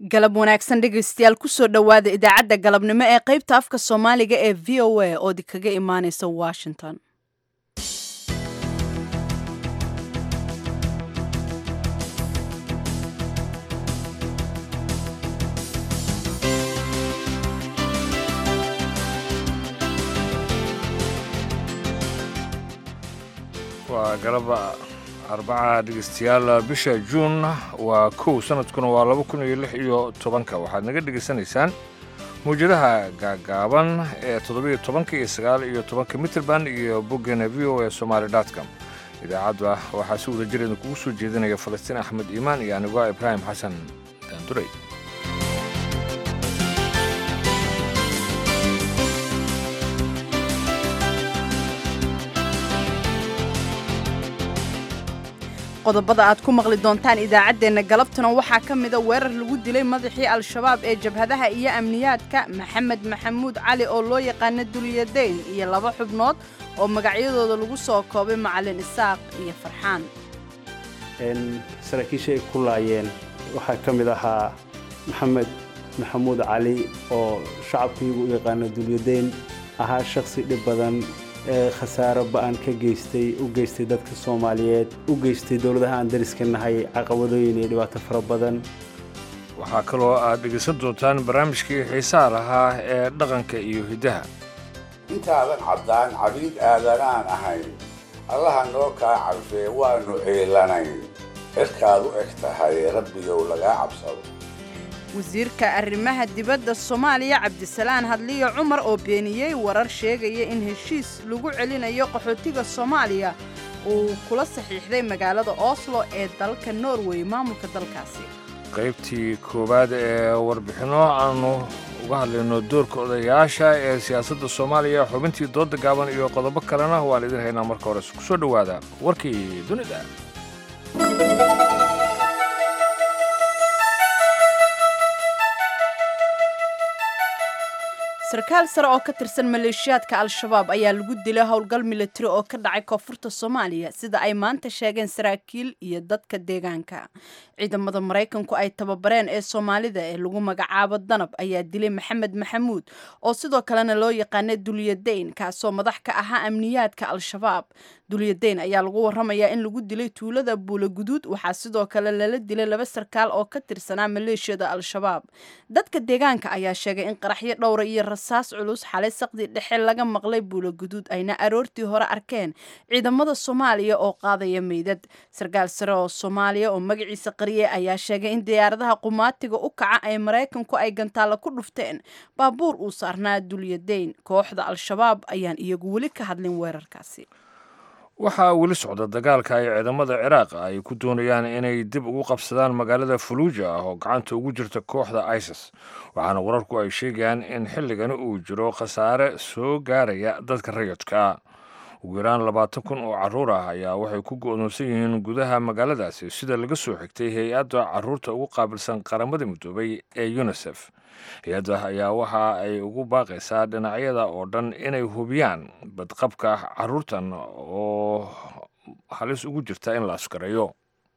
galab wanaagsan dhegaystayaal kusoo dhowaada idaacadda galabnimo ee qaybta afka soomaaliga ee v o a oo kaga imaaneysa washington waa galaba arbaca dhegeystayaal bisha juun waa kow sanadkuna waa laba kun iyo lix iyo tobanka waxaad naga dhegaysanaysaan mawjadaha gaagaaban ee toddobiyo tobanka iyo sagaal iyo tobanka mitrband iyo boggeena v o e somaali dotcom idaacadda waxaa si wada jireeda kugu soo jeedinaya falastiin axmed iimaan iyo anigoo ibraahim xasan daanduray qodobada aad ku maqli doontaan idaacaddeenna galabtuna waxaa ka mida weerar lagu dilay madaxii al-shabaab ee jabhadaha iyo amniyaadka maxamed maxamuud cali oo loo yaqaana duliyadayn iyo laba xubnood oo magacyadooda lagu soo koobay macalin isaaq iyo farxaan saraakiisha ay ku laayeen waxaa ka mid ahaa maxamed maxamuud cali oo shacabkaygu u yaqaano dulyadayn ahaa shakhsi dhib badan ee khasaaro ba'an ka geystay u geystay dadka soomaaliyeed u geystay dowladaha aan dariska nahay caqabadooyin iyo dhibaato fara badan waxaa kaloo aad dhegaysan doontaan barnaamijkii xiisaha lahaa ee dhaqanka iyo hiddaha intaadan caddaan cabiid aadanaan ahayn allaha noo kaa carfee waannu ciilanayn cirkaad u eg tahay rabbigow lagaa cabsado wasiirka arrimaha dibadda soomaaliya cabdisalaan hadliyo cumar oo beeniyey warar sheegaya in heshiis lagu celinayo qaxootiga soomaaliya uu kula saxiixday magaalada oslo ee dalka norway maamulka dalkaasi qaybtii koowaad ee warbixinno aannu uga hadlayno doorka odayaasha ee siyaasadda soomaaliya xubintii dooda gaaban iyo qodobo kalena waan idin haynaa marka hore ku soo dhowaada warkii dunida sarkaal sare oo ka tirsan maleeshiyaadka al-shabaab ayaa lagu dilay howlgal milatari oo ka dhacay koonfurta soomaaliya sida ay maanta sheegeen saraakiil iyo dadka deegaanka ciidamada maraykanku ay tababareen ee soomaalida ee lagu magacaabo danab ayaa dilay maxamed maxamuud oo sidoo kalena loo yaqaana dulyadayn kaasoo madax ka ahaa amniyaadka al-shabaab dulyadayn ayaa lagu waramayaa in lagu dilay tuulada buula guduud waxaa sidoo kale lala dilay laba sarkaal oo ka tirsanaa maleeshiyada al-shabaab dadka deegaanka ayaa sheegay in qaraxyo dhowra iyo rasaas culus xalay saqdi dhexe laga maqlay buula guduud ayna aroortii hore arkeen ciidamada soomaaliya oo qaadaya meydad sarkaal sare oo soomaaliya oo magaciisa qariyey ayaa sheegay in diyaaradaha qumaatiga u kaca ee maraykanku ay gantaalla ku dhufteen baabuur uu saarnaa dulyadayn kooxda al-shabaab ayaan iyagu weli ka hadlin weerarkaasi waxaa weli socda dagaalka ay ciidamada ciraaq ay ku doonayaan inay dib ugu qabsadaan magaalada faluuja ah oo gacanta ugu jirta kooxda isis waxaana wararku ay sheegayaan in xilligani uu jiro khasaare soo gaaraya dadka rayidka ugu yaraan labaatan kun oo carruur ah ayaa waxay ku go'doonsan yihiin gudaha magaaladaasi sida laga soo xigtay hay-adda carruurta ugu qaabilsan qaramada midoobay ee yunisef hay-adda ayaa waxa ay ugu baaqaysaa dhinacyada oo dhan inay hubiyaan badqabka carruurtan oo halis ugu jirta in la askareeyo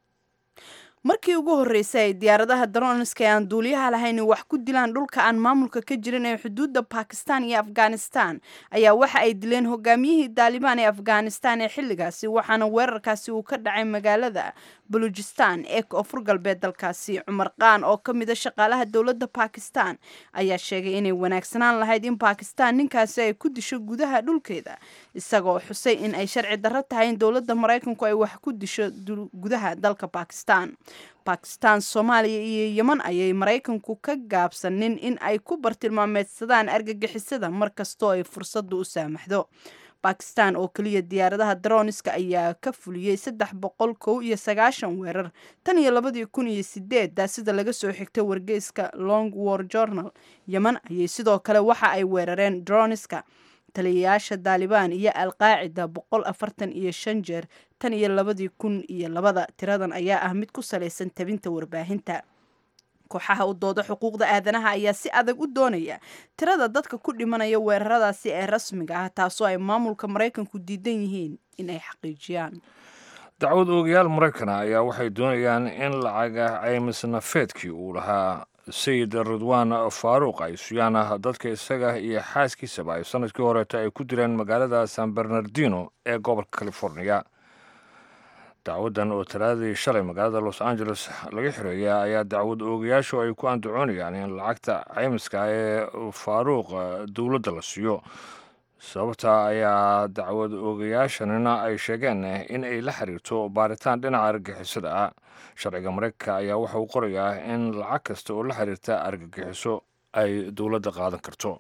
markii ugu horreysay ay diyaaradaha darooniska ee aan duuliyaha lahayn wax ku dilaan dhulka aan maamulka ka jirin ee xuduudda bakistan iyo afghanistan ayaa waxa ay dileen hogaamiyihii daalibaan ee afghanistan ee xilligaasi waxaana weerarkaasi uu ka dhacay magaalada balujistan ee koonfur galbeed dalkaasi cumar qaan oo ka mida shaqaalaha dowladda bakistan ayaa sheegay inay wanaagsanaan lahayd in bakistan ninkaasi ay ku disho gudaha dhulkeeda isagoo xusay in ay sharci darro tahay in dowladda maraykanku ay wax ku disho gudaha dalka bakistan bakistan soomaaliya iyo yeman ayay maraykanku ka gaabsanin in ay ku bartilmaameedsadaan argagixisada mar kastoo ay fursaddu u saamaxdo bakistan oo keliya diyaaradaha daroniska ayaa ka fuliyey saddex boqol kow iyo sagaashan weerar tan iyo labadii kun iyo sideedda sida laga soo xigtay wargeyska long war journal yeman ayay sidoo kale waxa ay weerareen droniska taliyayaasha daalibaan iyo alqaacida boqol afartan iyo shan jeer tan iyo labadii kun iyo labada tiradan ayaa ah mid ku salaysan tabinta warbaahinta kooxaha u dooda xuquuqda aadanaha ayaa si adag u doonaya tirada dadka ku dhimanaya weeraradaasi ee rasmiga ah taasoo ay maamulka maraykanku diidan yihiin in ay xaqiijiyaan dacwad oogayaal maraykana ayaa waxay doonayaan in lacaga caymis nafeedkii uu lahaa sayid ridwaan faaruuq ay suyaana dadka isaga iyo xaaskiisaba ay sanadkii horeeta ay ku dileen magaalada san bernardino ee gobolka californiya dacwaddan oo talaadadii shalay magaalada los angeles laga xireeya ayaa dacwad oogayaashu ay ku andacoonayaan in lacagta caymiska ee faaruuq dowladda la siiyo sababta ayaa dacwad oogayaashanina ay sheegeen in ay la xiriirto baaritaan dhinaca argagixisada ah sharciga mareykanka ayaa waxa uu qorayaa in lacag kasta oo la xiriirta argagixiso ay dowladda qaadan karto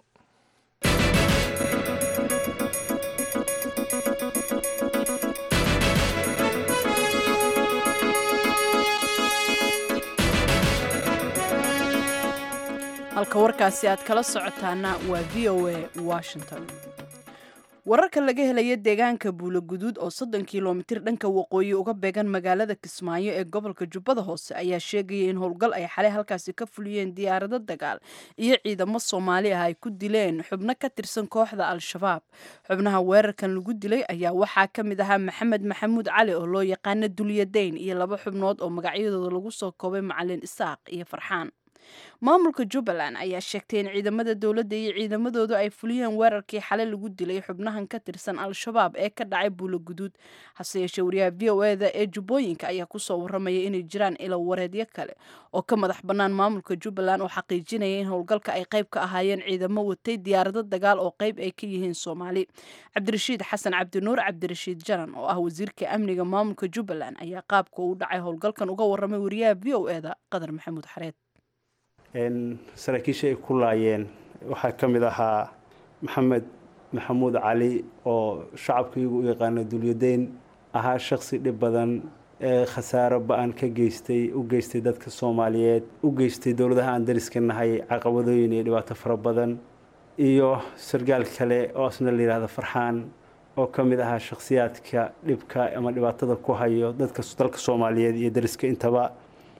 halka warkaasi aad kala socotaana waa v o a washington wararka laga helaya deegaanka buuloguduud oo soddon kilomitir dhanka waqooyi uga beegan magaalada kismaayo ee gobolka jubbada hoose ayaa sheegaya in howlgal ay xalay halkaasi ka fuliyeen diyaarado dagaal iyo ciidamo soomaali ah ay ku dileen xubno ka tirsan kooxda al-shabaab xubnaha weerarkan lagu dilay ayaa waxaa ka mid ahaa maxamed maxamuud cali oo loo yaqaana dulyadayn iyo laba xubnood oo magacyadooda lagu soo koobay macalin isaaq iyo farxaan maamulka jubbaland ayaa sheegtay in ciidamada dowladda iyo ciidamadoodu ay fuliyeen weerarkii xalay lagu dilay xubnahan ka tirsan al-shabaab ee ka dhacay buuloguduud hase yeeshee wariyaha v o eda ee jubbooyinka ayaa kusoo waramaya inay jiraan ilo wareedyo kale oo ka madax bannaan maamulka jubbaland oo xaqiijinaya in howlgalka ay qayb ka ahaayeen ciidamo watay diyaarado dagaal oo qayb ay ka yihiin soomaali cabdirashiid xasan cabdinuur cabdirashiid jaran oo ah wasiirka amniga maamulka jubbaland ayaa qaabka uu dhacay howlgalkan uga waramay wariyaha v o eda qadar maxamuud xareed saraakiisha ay ku laayeen waxaa ka mid ahaa maxamed maxamuud cali oo shacabkaiyagu u yaqaano dulyadayn ahaa shaksi dhib badan ee khasaaro ba-an ka geystay u geystay dadka soomaaliyeed u geystay dowladaha aan dariska nahay caqabadooyin iyo dhibaato fara badan iyo sargaal kale oo asna la yidhaahdo farxaan oo ka mid ahaa shakhsiyaadka dhibka ama dhibaatada ku hayo dadka dalka soomaaliyeed iyo dariska intaba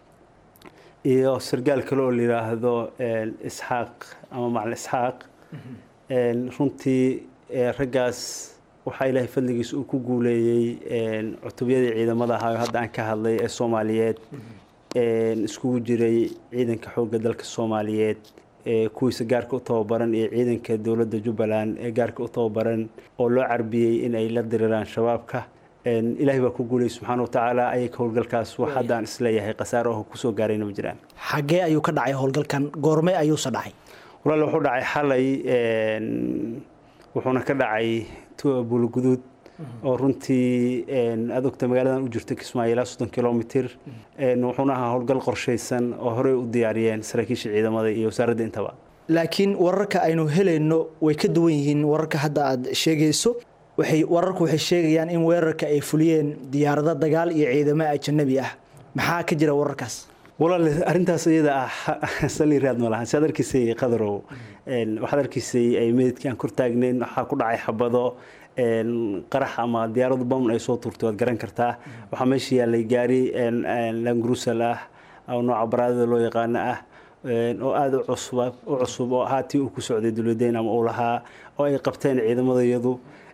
iyo sargaal kale oo la yidhaahdo isxaaq ama macalin isxaaq runtii raggaas waxaa ilaahay fadligiisa uu ku guuleeyey cutubyadii ciidamada ahaa oo hadda aan ka hadlay ee soomaaliyeed iskugu jiray ciidanka xoogga dalka soomaaliyeed kuwiisa gaarka u tababaran iyo ciidanka dowladda jubbaland ee gaarka u tababaran oo loo carbiyey in ay la diriraan shabaabka ilaahay baa ku guulayay subxaana watacaala ayaka howlgalkaas wax haddaan isleeyahay khasaaro oo kusoo gaarayna ma jiraan xaggee ayuu ka dhacay howlgalkan goorme ayuuse dhacay walaal wuxuu dhacay xalay wuxuuna ka dhacay buuloguduud oo runtii aad ogta magaaladan u jirta kismaayo ilaa soddon kilomitir wuxuuna ahaa howlgal qorshaysan oo horey u diyaariyeen saraakiisha ciidamada iyo wasaaradda intaba laakiin wararka aynu helayno way ka duwan yihiin wararka hadda aad sheegayso waxay wararku waxay sheegayaan in weerarka ay fuliyeen diyaarado dagaal iyo ciidamo ajanabi ah maxaa ka jira wararkaas walaal arrintaas iyada ah saliiraad ma lahan siaad arkiisay qadarow waxaad arkiisay ay meydkii aan kor taagnayn waxaa ku dhacay xabado qarax ama diyaaradu bamn ay soo tuurtay waad garan kartaa waxaa meesha yaallay gaari langrusal ah oo nooca baraadada loo yaqaano ah oo aada u cusub u cusub oo ahaa tii uu ku socday dulwadayn ama uu lahaa oo ay qabteen ciidamadayadu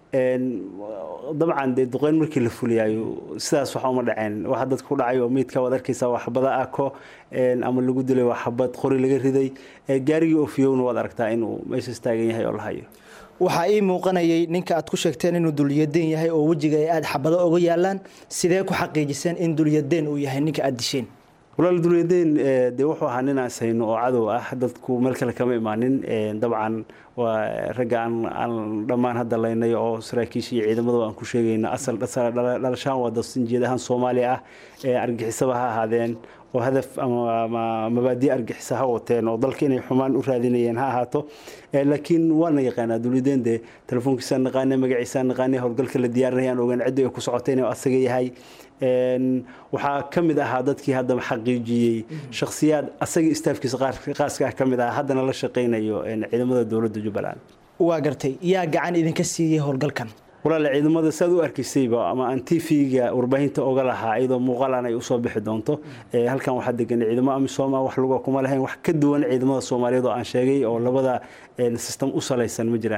dabcan dee duqeyn markii la fuliyaayo sidaas waxa uma dhaceen waxa dadka ku dhacay oo meydka waad arkaysaa waa xabada ako ama lagu dilay waa xabad qori laga riday gaarigii ofiyowna waad aragtaa inuu meeshaas taagan yahay oo la hayo waxaa ii muuqanayay ninka aad ku sheegteen inuu dulyadeen yahay oo wejiga ay aada xabado oga yaalaan sidee ku xaqiijiseen in dulyadeen uu yahay ninka aada disheen walaal dulyadeen dee wuxuu ahaa nin aan sayno oo cadow ah dadku meel kale kama imaanin dabcan waa ragga aan aan dhammaan hadda laynay oo saraakiisha iyo ciidamada aan ku sheegayna asal dhalashaan waa dasinjeed ahaan soomaaliya ah argixisaba ha ahaadeen oo hadaf ama mabaadi argixisa ha wateen oo dalka inay xumaan u raadinayeen ha ahaato laakiin waana yaqaanaa dulyadeen dee telefoonkiisaan naqaanay magaciisaan naqaanay howlgalka la diyaarinayaan ogaan cidda ay ku socotay inuu asaga yahay waxaa ka mid ahaa dadkii haddaba xaqiijiyey shakhsiyaad asaga istaafkiisa qaaska ah ka mid ah haddana la shaqaynayo ciidamada dowladda jubbaland waa gartay yaa gacan idinka siiyey howlgalkan walaale ciidamada saad u arkaysayba ama aan t v-ga warbaahinta oga lahaa iyadoo muuqaalan ay usoo bixi doonto halkan waxaa degan ciidamo amisooma wax luga kuma lahayn wax ka duwan ciidamada soomaaliyeed oo aan sheegay oo labada system u salaysan ma jiraan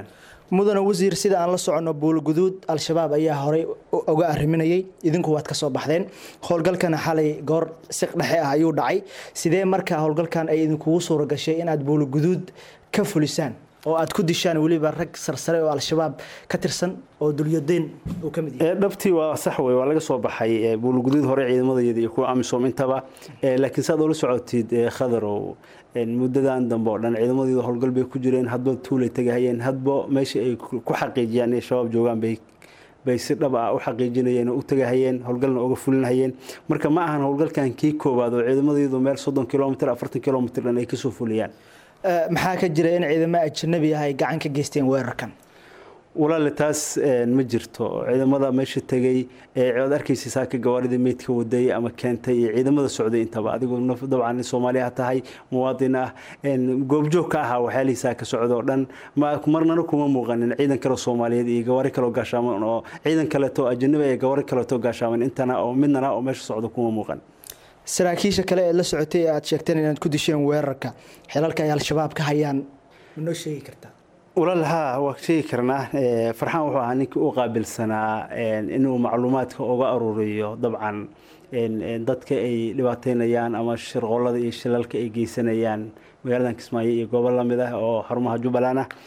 mudane wasiir sida aan la soconno buulguduud al-shabaab ayaa horey uga arriminayay idinku waad ka soo baxdeen howlgalkana xalay goor siq dhexe ah ayuu dhacay sidee marka howlgalkan ay idinkugu suura gashay inaad buulguduud ka fulisaan oo aad ku dishaan weliba rag sarsare oo al-shabaab ka tirsan oo dulyadayn uu ka mid yahay dhabtii waa sax wey waa laga soo baxay buulguduud hore ciidamadeeda iyo kuwa amisom intaba laakiin saad oola socotid khadarow muddadan dambe oo dhan ciidamadeeda howlgal bay ku jireen hadba tuulay tagahayeen hadba meesha ay ku xaqiijiyaan inay shabaab joogaan bay bay si dhab ah u xaqiijinayeen oo u tagahayeen howlgalna uga fulinahayeen marka ma ahan howlgalkan kii koowaad oo ciidamadeedu meel soddon kilomitr afartan kilomitr dhan ay kasoo fuliyaan maxaa ka jira in ciidamo ajnabi ah ay gacan ka geysteen weerarkan walaale taas ma jirto ciidamada meesha tegay eead arkaysa saaka gawaaridii meydka waday ama keentay iyo ciidamada socday intaba adigoo dabcan soomaaliya tahay muwaadin ah goobjoog ka ahaa waxyaalihiisaa ka socda oo dhan marnana kuma muuqanin ciidan kale soomaaliyeed iyo gawaari kaleo gaashaaman oo ciidan kaleeto ajanabi iyo gawaari kaleeto gaashaaman intana oo midnana oo meesha socda kuma muuqan saraakiisha kale ee la socotay ee aad sheegteen inaad ku disheen weerarka xilalka ay al-shabaab ka hayaan ma noo sheegi kartaa walaal haa waa sheegi karnaa farxaan wuxuu ahaa ninkii u qaabilsanaa inuu macluumaadka uga aruuriyo dabcan dadka ay dhibaateynayaan ama shirqoolada iyo shilalka ay geysanayaan magaaladan kismaayo iyo goobo lamid ah oo xarumaha jubbaland ah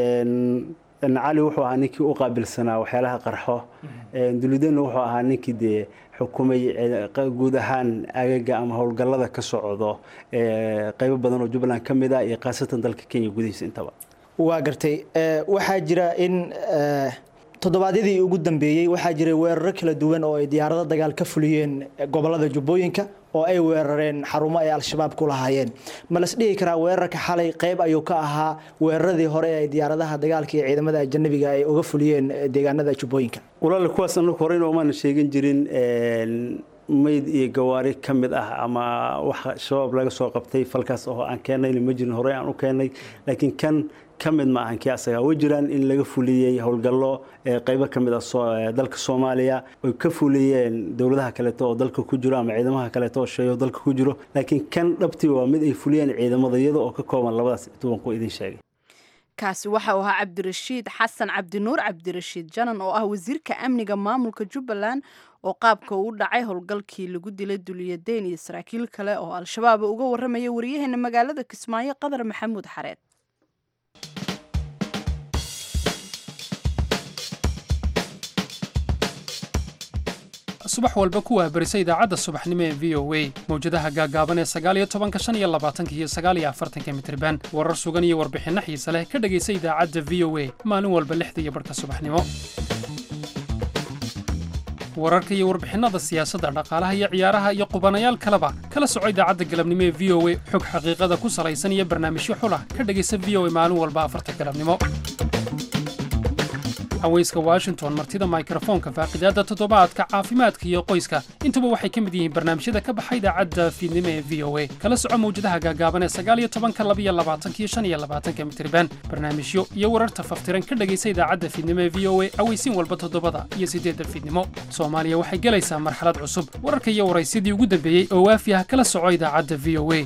cali wuxuu ahaa ninkii u qaabilsanaa waxyaalaha qarxo dulidena wuxuu ahaa ninkii dee xukumay guud ahaan agaga ama howlgallada ka socdo qeybo badan oo jubbaland ka mid ah iyo khaasatan dalka kenya gudihiisa intaba waa gartay waxaa jira in toddobaadyadii ugu dambeeyey waxaa jiray weeraro kala duwan oo ay diyaarado dagaal ka fuliyeen gobolada jubbooyinka oo ay weerareen xarumo ay al-shabaab ku lahaayeen ma las dhihi karaa weerarka xalay qeyb ayuu ka ahaa weeraradii hore ee diyaaradaha dagaalka iyo ciidamada ajanabiga ay uga fuliyeen deegaanada jubbooyinka walaal kuwaas anagu horeyna umaana sheegin jirin mayd iyo gawaari ka mid ah ama waxa shabaab laga soo qabtay falkaas oo aan keenayna ma jirin horey aan u keenay laakiin kan ka mid ma ahan kii asaga way jiraan in laga fuliyey howlgallo qeybo ka mid ah dalka soomaaliya oy ka fuliyeen dowladaha kaleeto oo dalka ku jiro ama ciidamaha kaleeto oo sheeyo dalka ku jiro laakiin kan dhabtii waa mid ay fuliyeen ciidamada iyada oo ka kooban labadaas tubanku idin sheegay kaasi waxa uu ahaa cabdirashiid xasan cabdinuur cabdirashiid janan oo ah wasiirka amniga maamulka jubbaland oo qaabka uu dhacay howlgalkii lagu dilay duliyadeyn iyo saraakiil kale oo al-shabaab uga warramaya wariyaheena magaalada kismaayo qadar maxamuud xareed subax walba ku waabarisa idaacadda subaxnimo ee v o a mawjadaha gaagaaban ee sagaaliyo tobanka shan iyo labaatanka iyo sagaaliyo afartanka mitriban warar sugan iyo warbixinno xiise leh ka dhegaysa idaacadda v o a maalin walba lixda iyo barhka subaxnimo wararka iyo warbixinnada siyaasadda dhaqaalaha iyo ciyaaraha iyo qubanayaal kaleba kala soco idaacadda galabnimo ee v o a xog xaqiiqada ku salaysan iyo barnaamijyo xulah ka dhegaysa v o a maalin walba afarta galabnimo haweyska washington martida mikrofoonka faaqidaadda toddobaadka caafimaadka iyo qoyska intuba waxay ka mid yihiin barnaamijyada ka baxa idaacadda fiidnimo ee v o a kala soco mawjadaha gaagaaban ee sagaaliyo tobanka labiyo labaatanka iyo shan iyo labaatanka mitriban barnaamijyo iyo wararta faftiran ka dhegaysa idaacadda fiidnimo ee v o a aweysiin walba toddobada iyo siddeedda fiidnimo soomaaliya waxay gelaysaa marxalad cusub wararka iyo waraysyadii ugu dambeeyey oo waafi ah kala soco idaacadda v o a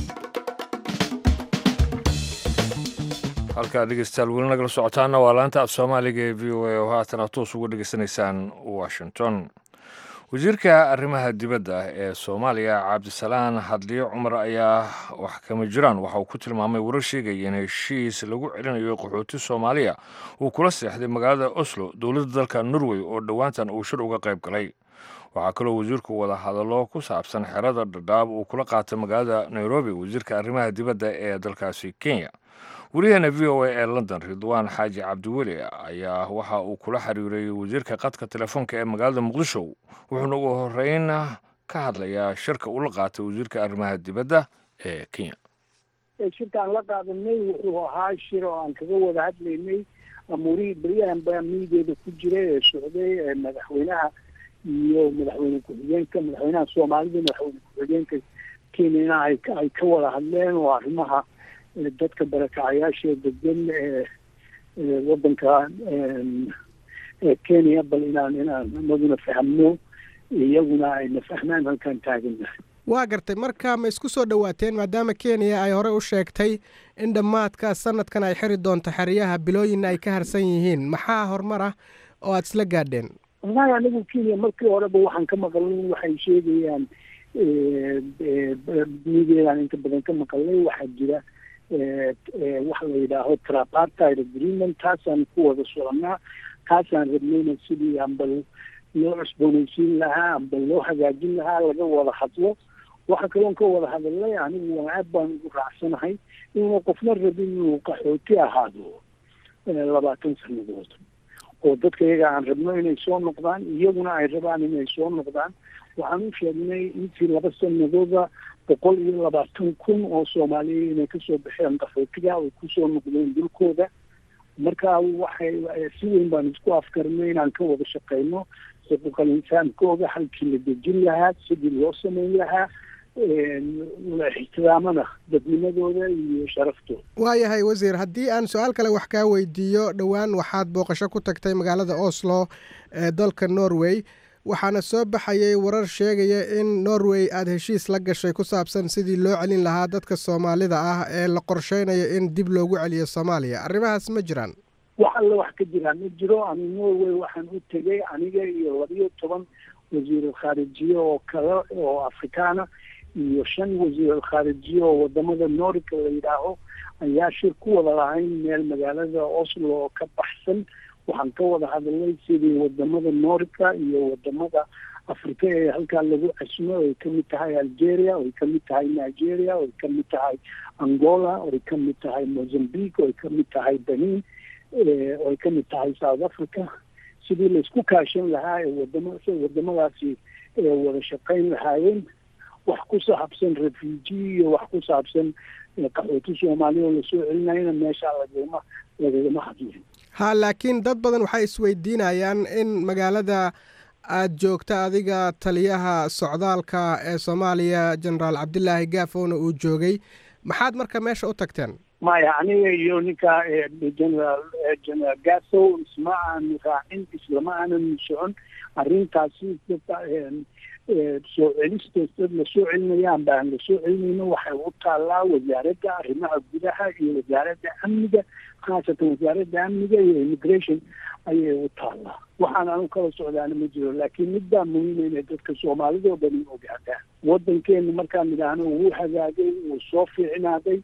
halkaa dhegeystayaal weli nagala socotaana waa laanta af soomaaliga ee v o a oo haatan aad toos uga dhegeysanaysaan washington wasiirka arrimaha dibadda ee soomaaliya cabdisalaan hadliyo cumar ayaa wax kama jiraan waxa uu ku tilmaamay warar sheegaya in heshiis lagu celinayo qaxooti soomaaliya uu kula seexday magaalada oslo dowladda dalka norway oo dhowaantan uu shir uga qayb galay waxaa kaloo wasiirku wada hadallo ku saabsan xerada dhadhaab uu kula qaatay magaalada nairobi wasiirka arrimaha dibadda ee dalkaasi kenya wariyaheena v o a ee london ridwaan xaaji cabdiweli ayaa waxa uu kula xiriiray wasiirka qadka telefoonka ee magaalada muqdisho wuxuuna ugu horeyn ka hadlayaa shirka uu la qaatay wasiirka arrimaha dibadda ee kenya shirka aan la qaadanay wuxuu ahaa shir oo aan kaga wada hadlaynay amuurihii beryahan baa miideeda ku jira ee socday ee madaxweynaha iyo madaxweyne ku-xigeenka madaxweynaha soomaalida madaxweyne ku-xigeenka kenyana ay ay ka wada hadleen oo arrimaha dadka barakacayaasha degan ee wadanka kenya bal inaan inaan anaguna fahmno iyaguna ayna fahmaan halkaan taagana waa gartay marka ma isku soo dhowaateen maadaama kenya ay horey u sheegtay in dhammaadka sanadkan ay xiri doonto xeryaha bilooyinna ay ka harsan yihiin maxaa horumar ah oo aada isla gaadheen wallahi anigu kenya markii horeba waxaan ka maqalnay waxay sheegayaan mideedaan inta badan ka maqalnay waxaa jira waxa la yidhaaho trapartide agreement taasaan ku wada soconaa taasaan rabnayna sidii amba loo cusboonaysiin lahaa amba loo hagaajin lahaa laga wada hadlo waxa kaloon ka wada hadalnay anigu waa aad baan ugu raacsanahay inuuna qofna rabin inuu qaxooti ahaado labaatan sanadood oo dadka iyaga aan rabno inay soo noqdaan iyaguna ay rabaan inay soo noqdaan waxaan u sheegnay intii laba sanadooda boqol iyo labaatan kun oo soomaaliya inay kasoo baxeen qaxootiga ay kusoo noqdeen dulkooda marka waxay si weyn baan isku afkarnay inaan ka wada shaqeyno xuquuqal insaankooda halkii la dejin lahaa sidii loo sameyn lahaa la ixtiraamana dadnimadooda iyo sharaftooda waayahay wasiir haddii aan su-aal kale wax kaa weydiiyo dhowaan waxaad booqasho ku tagtay magaalada oslo ee dalka norway waxaana soo baxayay warar sheegaya in norway aada heshiis la gashay ku saabsan sidii loo celin lahaa dadka soomaalida ah ee la qorsheynayo in dib loogu celiyo soomaaliya arrimahaas ma jiraan wax alle wax ka jiraa ma jiro ani norway waxaan u tegay aniga iyo labiyo toban wasiirul khaarijiye oo kale oo afrikaana iyo shan wasiirul khaarijiye oo wadamada norika la yidhaaho ayaa shir ku wada lahayn meel magaalada oslo oo ka baxsan waxaan ka wada hadalnay sidii wadamada norika iyo wadamada afrika ee halkaa lagu casmo ay kamid tahay algeria oy kamid tahay nigeria oy kamid tahay angola oy kamid tahay mozambique oy kamid tahay benin oy kamid tahay south africa sidii laisku kaashan lahaa ee wadama wadamadaasi wada shaqeyn lahaayeen wax ku saabsan refugee iyo wax ku saabsan qaxooti soomaaliya oo lasoo celinayana meeshaa lagama lagagama hadlin ha laakiin dad badan waxay isweydiinayaan in magaalada aada joogta adiga taliyaha socdaalka ee soomaaliya genaraal cabdilaahi gaafowna uu joogay maxaad marka meesha u tagteen maya aniga iyo ninka generaal generaal gafow isma aanu raacin islama aanan socon arrintaasi soo celistees dad lasoo celinayaan baan lasoo celinayno waxay u taallaa wasaaradda arrimaha gudaha iyo wasaaradda amniga khaasatan wasaaradda amniga iyo immigration ayay u taallaa waxaan anu kala socdaana ma jiro laakiin midbaa muhiima inay dadka soomaalida oo dhan ogaadaan waddankeena markaan idhaahno wuu hagaagay wuu soo fiicnaaday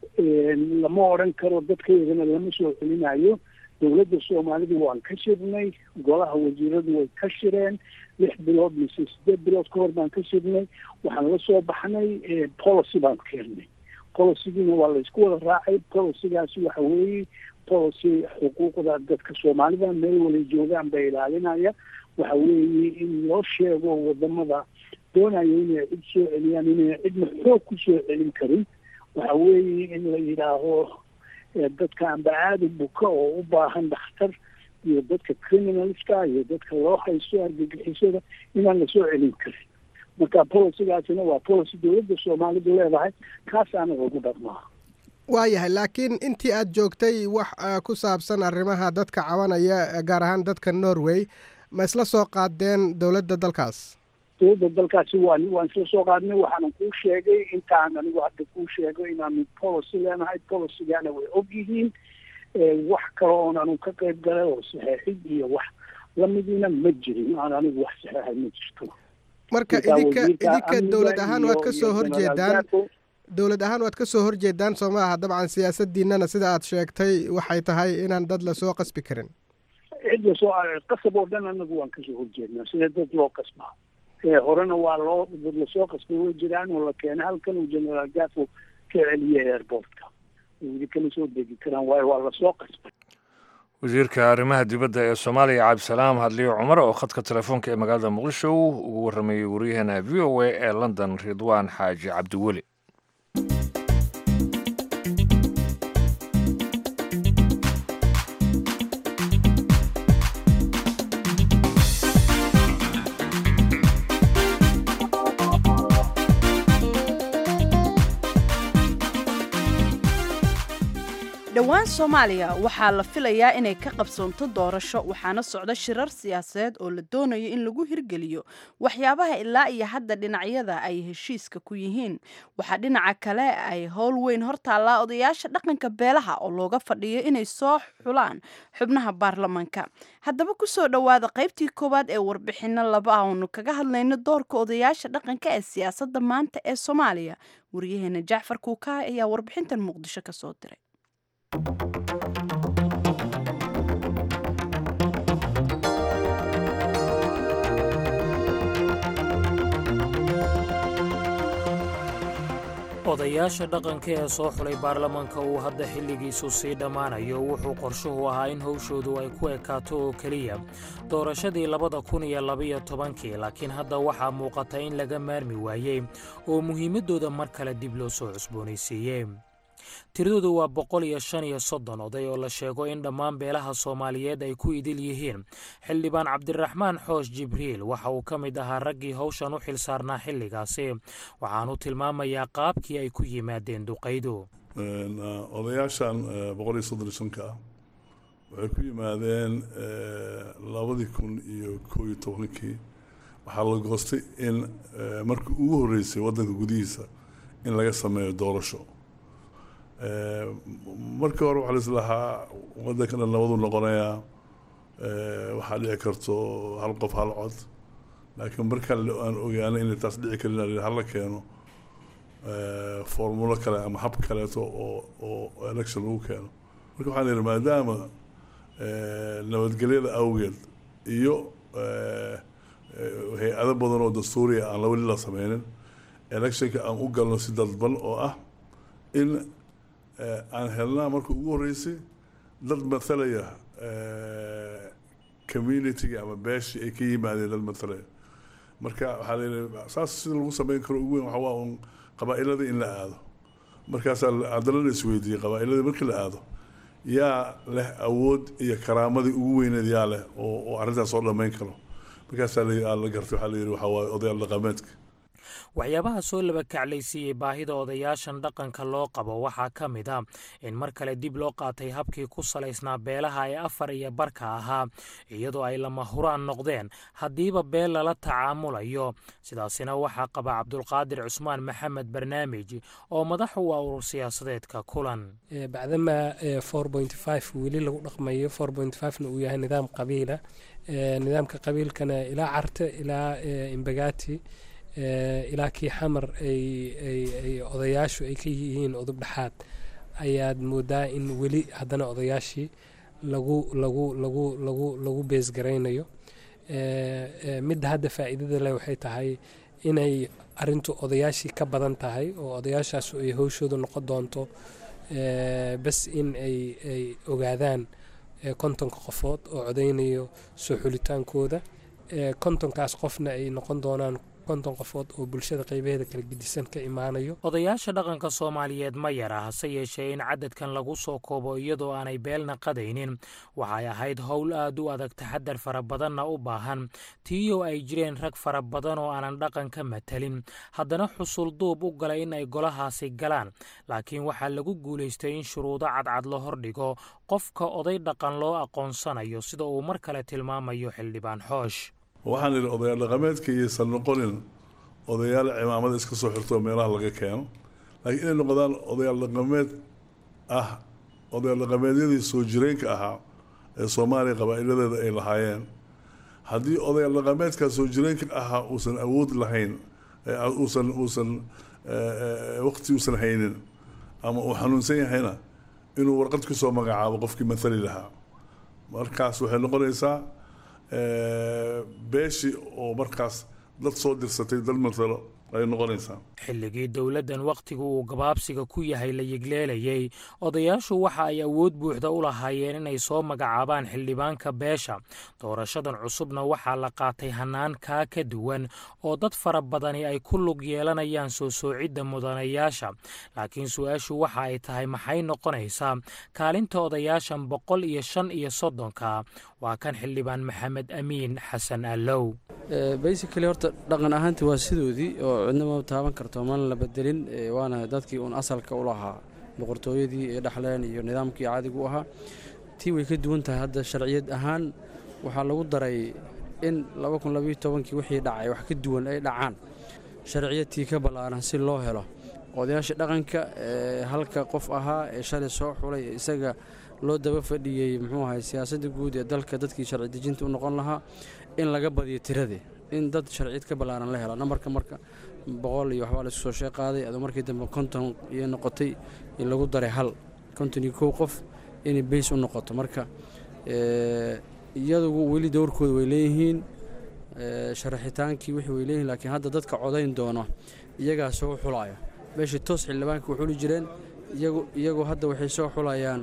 lama odran karo dadkaydana lama soo celinayo dowladda soomaalida waan ka shirnay golaha wasiiradu way ka shireen lix bilood mise sideed bilood ka hor baan ka shirnay waxaan la soo baxnay policy baan keenay policygiina waa laysku wada raacay policygaasi waxa weeye policy xuquuqda dadka soomaalida meel wala joogaan ba ilaalinaya waxa weeye in loo sheego wadamada doonayo inay cid soo celiyaan inay cidna xoog ku soo celin karin waxa weeye in la yidhaaho dadka amba aada buka oo u baahan dhakhtar iyo dadka criminalska iyo dadka loo haysto argagixisada inaan lasoo celin karin marka policygaasina waa policy dowladda soomaalidu leedahay kaas anaga ugu dhaqmaa waayahay laakiin intii aada joogtay wax ku saabsan arrimaha dadka cabanaya gaar ahaan dadka norway ma isla soo qaadeen dowladda dalkaas dowladda dalkaasi waan waan isla soo qaadnay waxaanan kuu sheegay intaan anigu hadda kuu sheego inaanu policy leenahay policygaana way og yihiin wax kale oon anu ka qayb galay oo saxeexid iyo wax lamidiina ma jirin aan anigu wax saxeexay ma jirto marka idinka idinka dowlad ahaan waad ka soo horjeedaan dowlad ahaan waad ka soo horjeedaan soo ma aha dabcan siyaasadiinana sida aad sheegtay waxay tahay inaan dad lasoo qasbi karin cid lasoo qasab oo dhan anagu waan kasoo horjeednaa sida dad loo qasbaa horena waa loo dad lasoo qasbay way jiraan oo la keenay halkan uu generaal gafo ka celiyay airportka weli kama soo degi karaan waayo waa lasoo qasbay wasiirka arrimaha dibadda ee soomaaliya cabdisalaam hadliyo cumar oo khadka telefoonka ee magaalada muqdisho ugu warramayey waryaheena v o a ee london ridwaan xaaji cabdiweli dhowaan soomaaliya waxaa la filayaa inay ka qabsoonto doorasho waxaana socda shirar siyaasadeed oo la doonayo in lagu hirgeliyo waxyaabaha ilaa iyo hadda dhinacyada ay heshiiska ku yihiin waxaa dhinaca kale ay howl weyn hortaallaa odayaasha dhaqanka beelaha oo looga fadhiyo inay soo xulaan xubnaha baarlamaanka haddaba kusoo dhowaada qaybtii koowaad ee warbixino laba ah oonu kaga hadlayno doorka odayaasha dhaqanka ee siyaasadda maanta ee soomaaliya wariyaheena jacfar kuukaa ayaa warbixintan muqdisho kasoo diray odayaasha dhaqanka ee soo xulay baarlamaanka uu hadda xilligiisu sii dhammaanayo wuxuu qorshuhu ahaa in howshoodu ay ku ekaato oo keliya doorashadii labada kun iyo labaiyo tobankii laakiin hadda waxaa muuqata in laga maarmi waayey oo muhiimaddooda mar kale dib loo soo cusboonaysiiyey tiradoodu waa boqol iyo shan iyo soddon oday oo la sheego in dhammaan beelaha soomaaliyeed ay ku idil yihiin xildhibaan cabdiraxmaan xoosh jibriil waxa uu ka mid ahaa raggii howshan u xil saarnaa xilligaasi waxaanu tilmaamayaa qaabkii ay ku yimaadeen duqaydu odayaashan boqol iyo soddon iyo shanka ah waxay ku yimaadeen labadii kun iyo koo iyo tobankii waxaa la goostay in markii ugu horreysay waddanka gudihiisa in laga sameeyo doorasho markii hore waxaa laislahaa waddanka dhan nabadu noqonayaa waxaa dhici karto hal qof hal cod laakiin markaan aan ogaanay inay taas dhici karin hala keeno formulo kale ama hab kaleeto oo oo election lagu keeno marka waxaan ihi maadaama nabadgelyada awgeed iyo hay-ado badan oo dastuuriya aan weli la sameynin electionka aan u galno si dadban oo ah in aan helnaa marka ugu horreysay dad mathalaya communitiga ama beeshii ay ka yimaadeen dad mathalaya marka waxaa layihi saas sida lagu sameyn karo ugu weyn waxa waa un qabaa-iladii in la aado markaasaa haddana la isweydiiyey qabaa-iladii markii la aado yaa leh awood iyo karaamadii ugu weyneed yaa leh oo oo arrintaas soo dhammayn karo markaasaa la gartay waxaa la yidhi waxaa waaye odayaal dhaqameedka waxyaabaha soo laba kaclaysiiyey baahida odayaashan dhaqanka loo qabo waxaa ka mid a in mar kale dib loo qaatay habkii ku salaysnaa beelaha ee afar iyo barka ahaa iyadoo ay lama huraan noqdeen haddiiba beel lala tacaamulayo sidaasina waxaa qaba cabdulqaadir cusmaan maxamed barnaamij oo madax u ah urur siyaasadeedka kulan bacdama weli lagu dhaqmayo na uu yahay nidaam qabiila nidaamka qabiilkana ilaa carte ilaa imbagati ilaa kii xamar ay odayaashu ay ka yihiin udub dhexaad ayaad moodaa in weli haddana odayaashii lagu lagu lagu lagu lagu beesgaraynayo midda hadda faa'iidada leh waxay tahay inay arintu odayaashii ka badan tahay oo odayaashaas ay howshooda noqon doonto bas in ay ay ogaadaan kontonka qofood oo codeynayo soo xulitaankooda kontonkaas qofna ay noqon doonaan konton qofood oo bulshada qaybaheeda kala gedisan ka imaanayo odayaasha dhaqanka soomaaliyeed ma yara hase yeeshee in cadadkan lagu soo koobo iyadoo aanay beelna qadaynin waxay ahayd howl aad u adag taxadar fara badanna u baahan tiiyoo ay jireen rag fara badan oo aanan dhaqan ka matalin haddana xusul duub u galay in ay golahaasi galaan laakiin waxaa lagu guulaystay in shuruudo cadcad la hordhigo qofka oday dhaqan loo aqoonsanayo sida uu mar kale tilmaamayo xildhibaan xoosh waxaan idhi odayaal dhaqameedka iyaysan noqonin odayaal cimaamada iska soo xirtoo meelaha laga keeno laakiin inay noqdaan odayaal dhaqameed ah odayaal dhaqameedyadii soo jireenka ahaa ee soomaaliya qabaa'iladeeda ay lahaayeen haddii odayaal dhaqameedkaa soo jireenka ahaa uusan awood lahayn uusan uusan waqti uusan haynin ama uu xanuunsan yahayna inuu warqad kusoo magacaabo qofkii mathali lahaa markaas waxay noqonaysaa beeshii oo markaas dad soo dirsatay dad mathalo ay noqonaysaa xilligii dowladdan wakhtigu uu gabaabsiga ku yahay la yigleelayay odayaashu waxa ay awood buuxda u lahaayeen inay soo magacaabaan xildhibaanka beesha doorashadan cusubna waxaa la qaatay hannaan kaa ka duwan oo dad fara badani ay ku lug yeelanayaan soo soocidda mudanayaasha laakiin su-aashu waxa ay tahay maxay noqonaysaa kaalinta odayaashan boqol iyo shan iyo soddonka waa kan xildhibaan maxamed amiin xasan allow basically horta dhaqan ahaantii waa sidoodii oo cidna ma taaban karto mana la bedelin waana dadkii uun asalka u lahaa boqortooyadii ay dhaxleen iyo nidaamkii caadigu ahaa tii way ka duwan tahay hadda sharciyad ahaan waxaa lagu daray in kii wixii dhacay wax ka duwan ay dhacaan sharciyadtii ka ballaaran si loo helo odayaasha dhaqanka ee halka qof ahaa ee shalay soo xulay isaga loo daba fadhiyey muxuu ahay siyaasadda guud ee dalka dadkii sharci dejinta u noqon lahaa in laga badiyo tiradii in dad sharciyad ka ballaaran la helo nambarka marka boqol iyo waxbaa laisku soo shee qaaday adoo markii dambe konton iyo noqotay in lagu daray hal konton iyo kow qof inay bays u noqoto marka iyadugu weli dowrkooda way leeyihiin sharaxitaankii wixii way leeyihiin laakiin hadda dadka codayn doono iyagaa soo xulaya meeshii toos xildhibaanka u xuli jireen iyagu hadda waxay soo xulayaan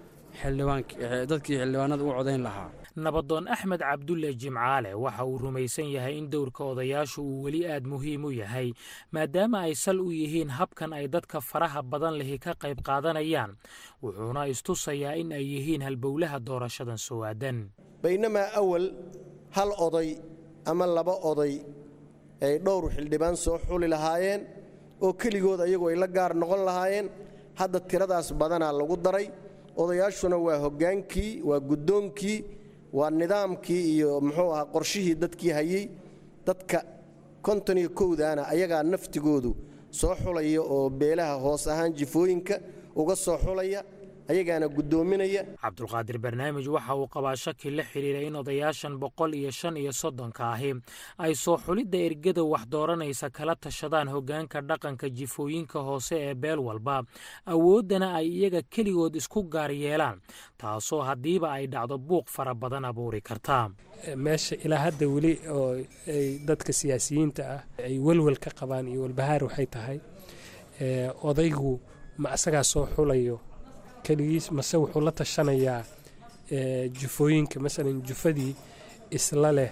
dadkii xildhibaanada u codayn lahaa nabadoon axmed cabdulle jimcaale waxa uu rumaysan yahay in dowrka odayaashu uu weli aad muhiim u yahay maadaama ay sal u yihiin habkan ay dadka faraha badan lihi ka qayb qaadanayaan wuxuuna istusayaa in ay yihiin halbowlaha doorashadan soo aadan baynamaa awal hal oday ama laba oday ay dhowr xildhibaan soo xuli lahaayeen oo keligood ayagu ay la gaar noqon lahaayeen hadda tiradaas badanaa lagu daray odayaashuna waa hoggaankii waa guddoonkii waa nidaamkii iyo muxuu ahaa qorshihii dadkii hayey dadka konton iyo kowdaana ayagaa naftigoodu soo xulaya oo beelaha hoos ahaan jifooyinka uga soo xulaya ayagaana guddoominaya cabdulqaadir barnaamij waxa uu qabaa shaki la xidhiira in odayaashan boqol iyo shan iyo soddonka ahi ay soo xulidda ergada wax dooranaysa kala tashadaan hoggaanka dhaqanka jifooyinka hoose ee beel walba awooddana ay iyaga keligood isku gaar yeelaan taasoo haddiiba ay dhacdo buuq fara badan abuuri karta meesha ilaa hadda weli oo ay dadka siyaasiyiinta ah ay welwel ka qabaan iyo walbahaar waxay tahay odaygu ma asagaa soo xulayo keligiis mase wuxuu la tashanayaa jufooyinka masalan jufadii isla leh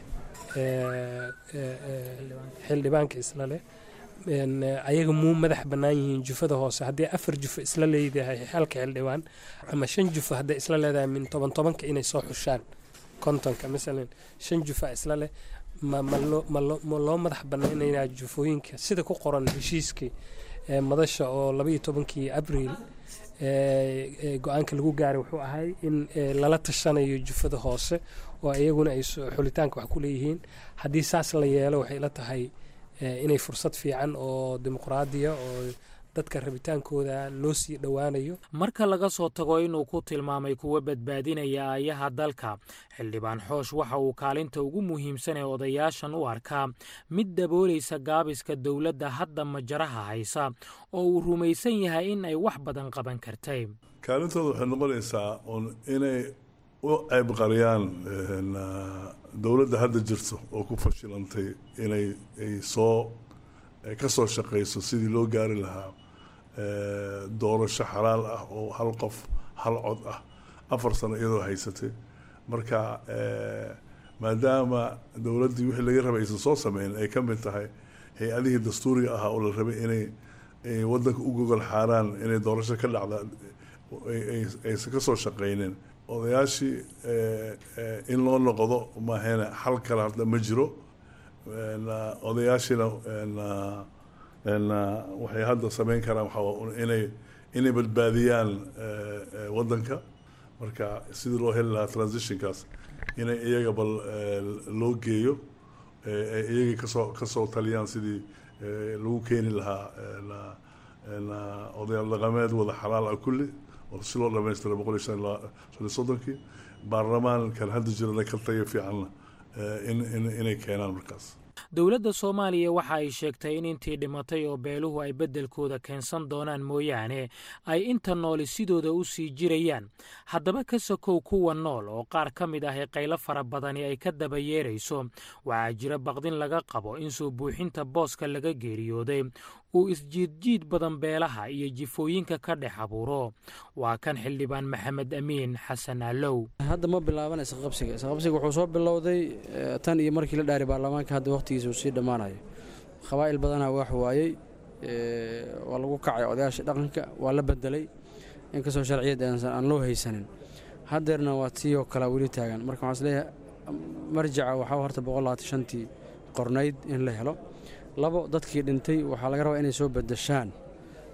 xildhibaanka isla leh ayaga muu madax bannaan yihiin jufada hoose haddii afar jufo isla leedahay halka xildhibaan ama shan jufo hadday isla leedahay min toban tobanka inay soo xushaan kontonka masalan shan jufa isla leh ma loo madax bannaynaya jufooyinka sida ku qoran heshiiskii madasha oo labaiyo tobankii abriil go-aanka lagu gaaray wuxuu ahay in lala tashanayo jufada hoose oo iyaguna ay xulitaanka wax ku leeyihiin haddii saas la yeelo waxay la tahay inay fursad fiican oo dimuqraadiya oo dadka rabitaankooda loo sii dhowaanayo marka laga soo tago inuu ku tilmaamay kuwa badbaadinaya aayaha dalka xildhibaan xoosh waxa uu kaalinta ugu muhiimsan ee odayaashan u arkaa mid daboolaysa gaabiska dowladda hadda majaraha haysa oo uu rumaysan yahay in ay wax badan qaban kartay kaalintooda waxay noqonaysaa un inay u ceybqariyaan dowladda hadda jirto oo ku fashilantay inay ay soo ka soo shaqayso sidii loo gaari lahaa doorasho xalaal ah oo hal qof hal cod ah afar sano iyadoo haysatay marka maadaama dowladdii wixii laga rabay aysan soo sameyn ay ka mid tahay hay-adihii dastuuriga ahaa oo la rabay inay waddanka u gogol xaaraan inay doorasho ka dhacda aysan ka soo shaqaynin odayaashii in loo noqdo maahena xal kale hadda ma jiro odayaashiina waxay hadda sameyn karaan waxaa inay inay badbaadiyaan waddanka marka sidii loo heli lahaa transitionkaas inay iyaga bal loo geeyo iyagii kasoo kasoo taliyaan sidii lagu keeni lahaa odayaal dhaqameed wada xalaal ah kulli oo si loo dhamaystira boqol iyo shan iyo soddonkii baarlamaankan hadda jirana ka tayo fiicanna inay keenaan markaas dowladda soomaaliya waxa ay sheegtay in intii dhimatay oo beeluhu ay beddelkooda keensan doonaan mooyaane ay inta nooli sidooda u sii jirayaan haddaba ka sokow kuwa nool oo qaar ka mid ah ee qaylo fara badani ay ka daba yeerayso waxaa jira baqdin laga qabo in soo buuxinta booska laga geeriyooday uu isjiidjiid badan beelaha iyo jifooyinka ka dhex abuuro waa kan xildhibaan maxamed amiin xasan alow hadda ma bilaaban isqabsiga isqabsiga wuxuu soo bilowday tan iyo markii la dhaari baarlamaanka hadda wakhtigiisa uu sii dhammaanayo qabaa'il badanaa wax waayey waa lagu kacay odayaasha dhaqanka waa la bedelay inkastoo sharciyad aan loo haysanin haddeerna waa tii oo kalea weli taagan marka waxaan isleeyahay marjaca waxaa horta boqol labaatan shantii qornayd in la helo labo dadkii dhintay waxaa laga rabaa inay soo bedeshaan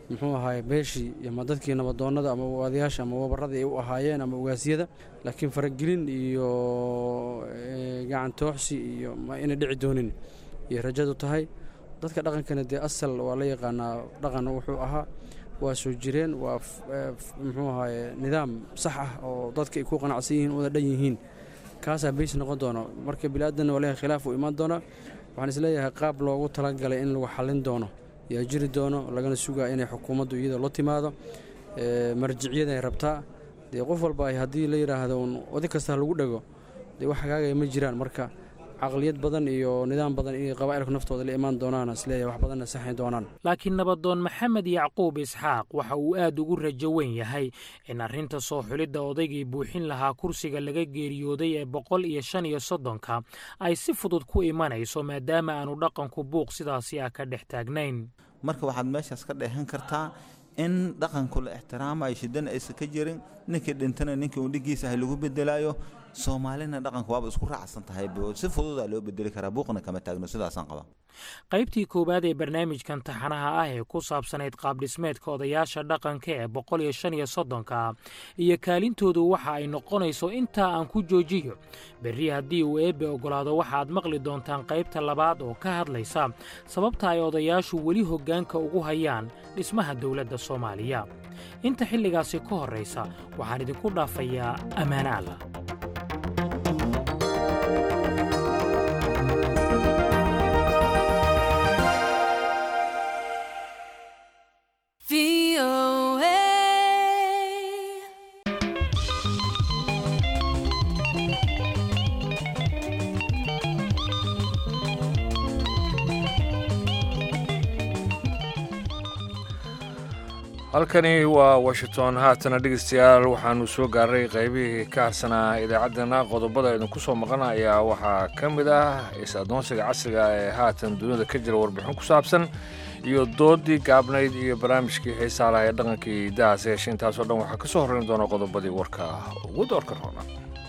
muxuu ahaay beeshii ama dadkii nabadoonnada ama odayaasha ama wabarada ay u ahaayeen ama ogaasyada laakiin faragelin iyo gacan tooxsi iyo ma inay dhici doonin iyo rajadu tahay dadka dhaqankana dee asal waa la yaqaanaa dhaqan wuxuu ahaa waa soo jireen waa muxuu ahaye nidaam sax ah oo dadka ay ku qanacsan yihiin wada dhan yihiin kaasaa beys noqon doono marka bili-aadanna waa leeyahay khilaaf uu imaan doonaa waxaan isleeyahay qaab loogu talagalay in lagu xallin doono yaa jiri doono lagana sugaa inay xukuumaddu iyada la timaado marjicyaday rabtaa dee qof walba ay haddii la yidhaahdo un oday kasta lagu dhego dee wax hagaagaya ma jiraan marka caqliyad badan iyo nidaam badan inay qabaa'ilku naftooda la imaan doonaan isleeyahay wax badanna saxayn doonaan laakiin nabadoon maxamed yacquub isxaaq waxa uu aad ugu rajo weyn yahay in arrinta soo xulidda odaygii buuxin lahaa kursiga laga geeriyooday ee boqol iyo shan iyo soddonka ay si fudud ku imanayso maadaama aanu dhaqanku buuq sidaasi ah ka dhex taagnayn marka waxaad meeshaas ka dheehan kartaa in dhaqanku la ixtiraamayo shidana aysan ka jirin ninkii dhintana ninkii uu dhigiisa ahay lagu bedelayo soomaalina dhaqanka waaba isku raacsan tahay si fududaa loo bedeli karaa buuqna kama taagno sidaasaan qaba qaybtii koowaad ee barnaamijkan taxanaha ah ee ku saabsanayd qaabdhismeedka odayaasha dhaqanka ee boqol iyo shan iyo soddonka iyo kaalintoodu waxa ay noqonayso intaa aan ku joojiyo berri haddii uu eebbe oggolaado waxaad maqli doontaan qaybta labaad oo ka hadlaysa sababta ay odayaashu weli hoggaanka ugu hayaan dhismaha dowladda soomaaliya inta xilligaasi ka horraysa waxaan idinku dhaafayaa ammaane allah halkani waa washington haatana dhegeystayaal waxaanu soo gaaray qaybihii ka harsanaa idaacaddeenna qodobada idinku soo maqan ayaa waxaa ka mid ah is-adoonsiga casriga ee haatan dunida ka jira warbixin ku saabsan iyo doodii gaabnayd iyo barnaamijkii xiisaa laha ee dhaqankii dahaas yeeshe intaasoo dhan waxaa ka soo horrayn doona qodobadii warka ugu doorka roona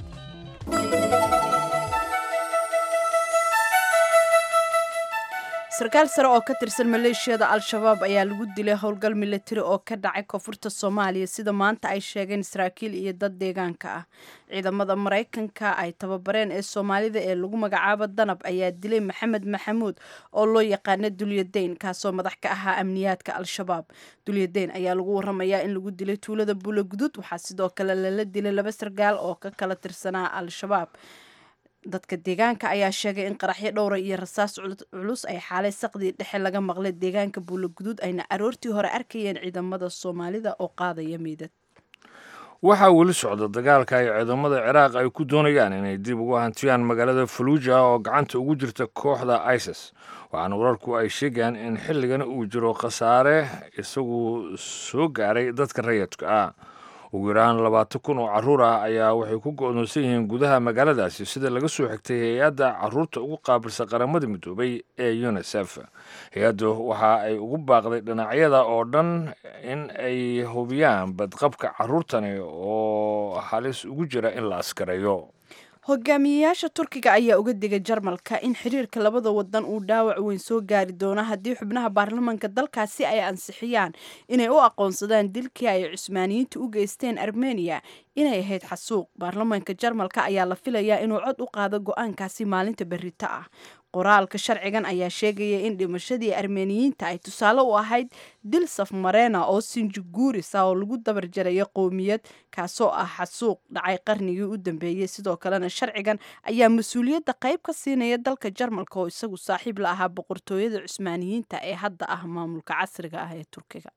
sarkaal sare oo ka tirsan maleeshiyada al-shabaab ayaa lagu dilay howlgal milatari oo ka dhacay koonfurta soomaaliya sida maanta ay sheegeen saraakiil iyo dad deegaanka ah ciidamada maraykanka ay tababareen ee soomaalida ee lagu magacaabo danab ayaa dilay maxamed maxamuud oo loo yaqaana dulyadayn kaasoo madax ka ahaa amniyaadka al-shabaab dulyadayn ayaa lagu waramayaa in lagu dilay tuulada buulagudud waxaa sidoo kale lala dilay laba sarkaal oo ka kala tirsanaa al-shabaab dadka deegaanka ayaa sheegay in qaraxyo dhowra iyo rasaas culus ay xaalay saqdii dhexe laga maqlay deegaanka buulaguduud ayna aroortii hore arkayeen ciidamada soomaalida oo qaadaya meydad waxaa weli socda dagaalka ay ciidamada ciraaq ay ku doonayaan inay dib ugu hantiyaan magaalada faluuja oo gacanta ugu jirta kooxda isis waxaana wararku ay sheegayaan in xilligan uu jiro khasaare isagu soo gaaray dadka rayadka ah ugu yaraan labaatan kun oo carruur ah ayaa waxay ku go'doonsan yihiin gudaha magaaladaasi sida laga soo xigtay hay-adda carruurta ugu qaabilsan qaramada midoobay ee unisef hay-addu waxa ay ugu baaqday dhinacyada oo dhan in ay hubiyaan badqabka carruurtani oo halis ugu jira in la askareeyo hogaamiyeyaasha turkiga ayaa uga digay jarmalka in xiriirka labada wadan uu dhaawac weyn soo gaari doono haddii xubnaha baarlamaanka dalkaasi ay ansixiyaan inay u aqoonsadaan dilkii ay cusmaaniyiinta u geysteen armeniya inay ahayd xasuuq baarlamaanka jarmalka ayaa la filayaa inuu cod u qaado go-aankaasi maalinta berrito ah qoraalka sharcigan ayaa sheegaya in dhimashadii armeniyiinta ay tusaale u ahayd dil safmarena oo sinjiguuris ah oo lagu dabar jarayo qowmiyad kaasoo ah xasuuq dhacay qarnigii u dambeeyey sidoo kalena sharcigan ayaa mas-uuliyadda qayb ka siinaya dalka jarmalka oo isagu saaxiib la ahaa boqortooyada cusmaaniyiinta ee hadda ah maamulka casriga ah ee turkiga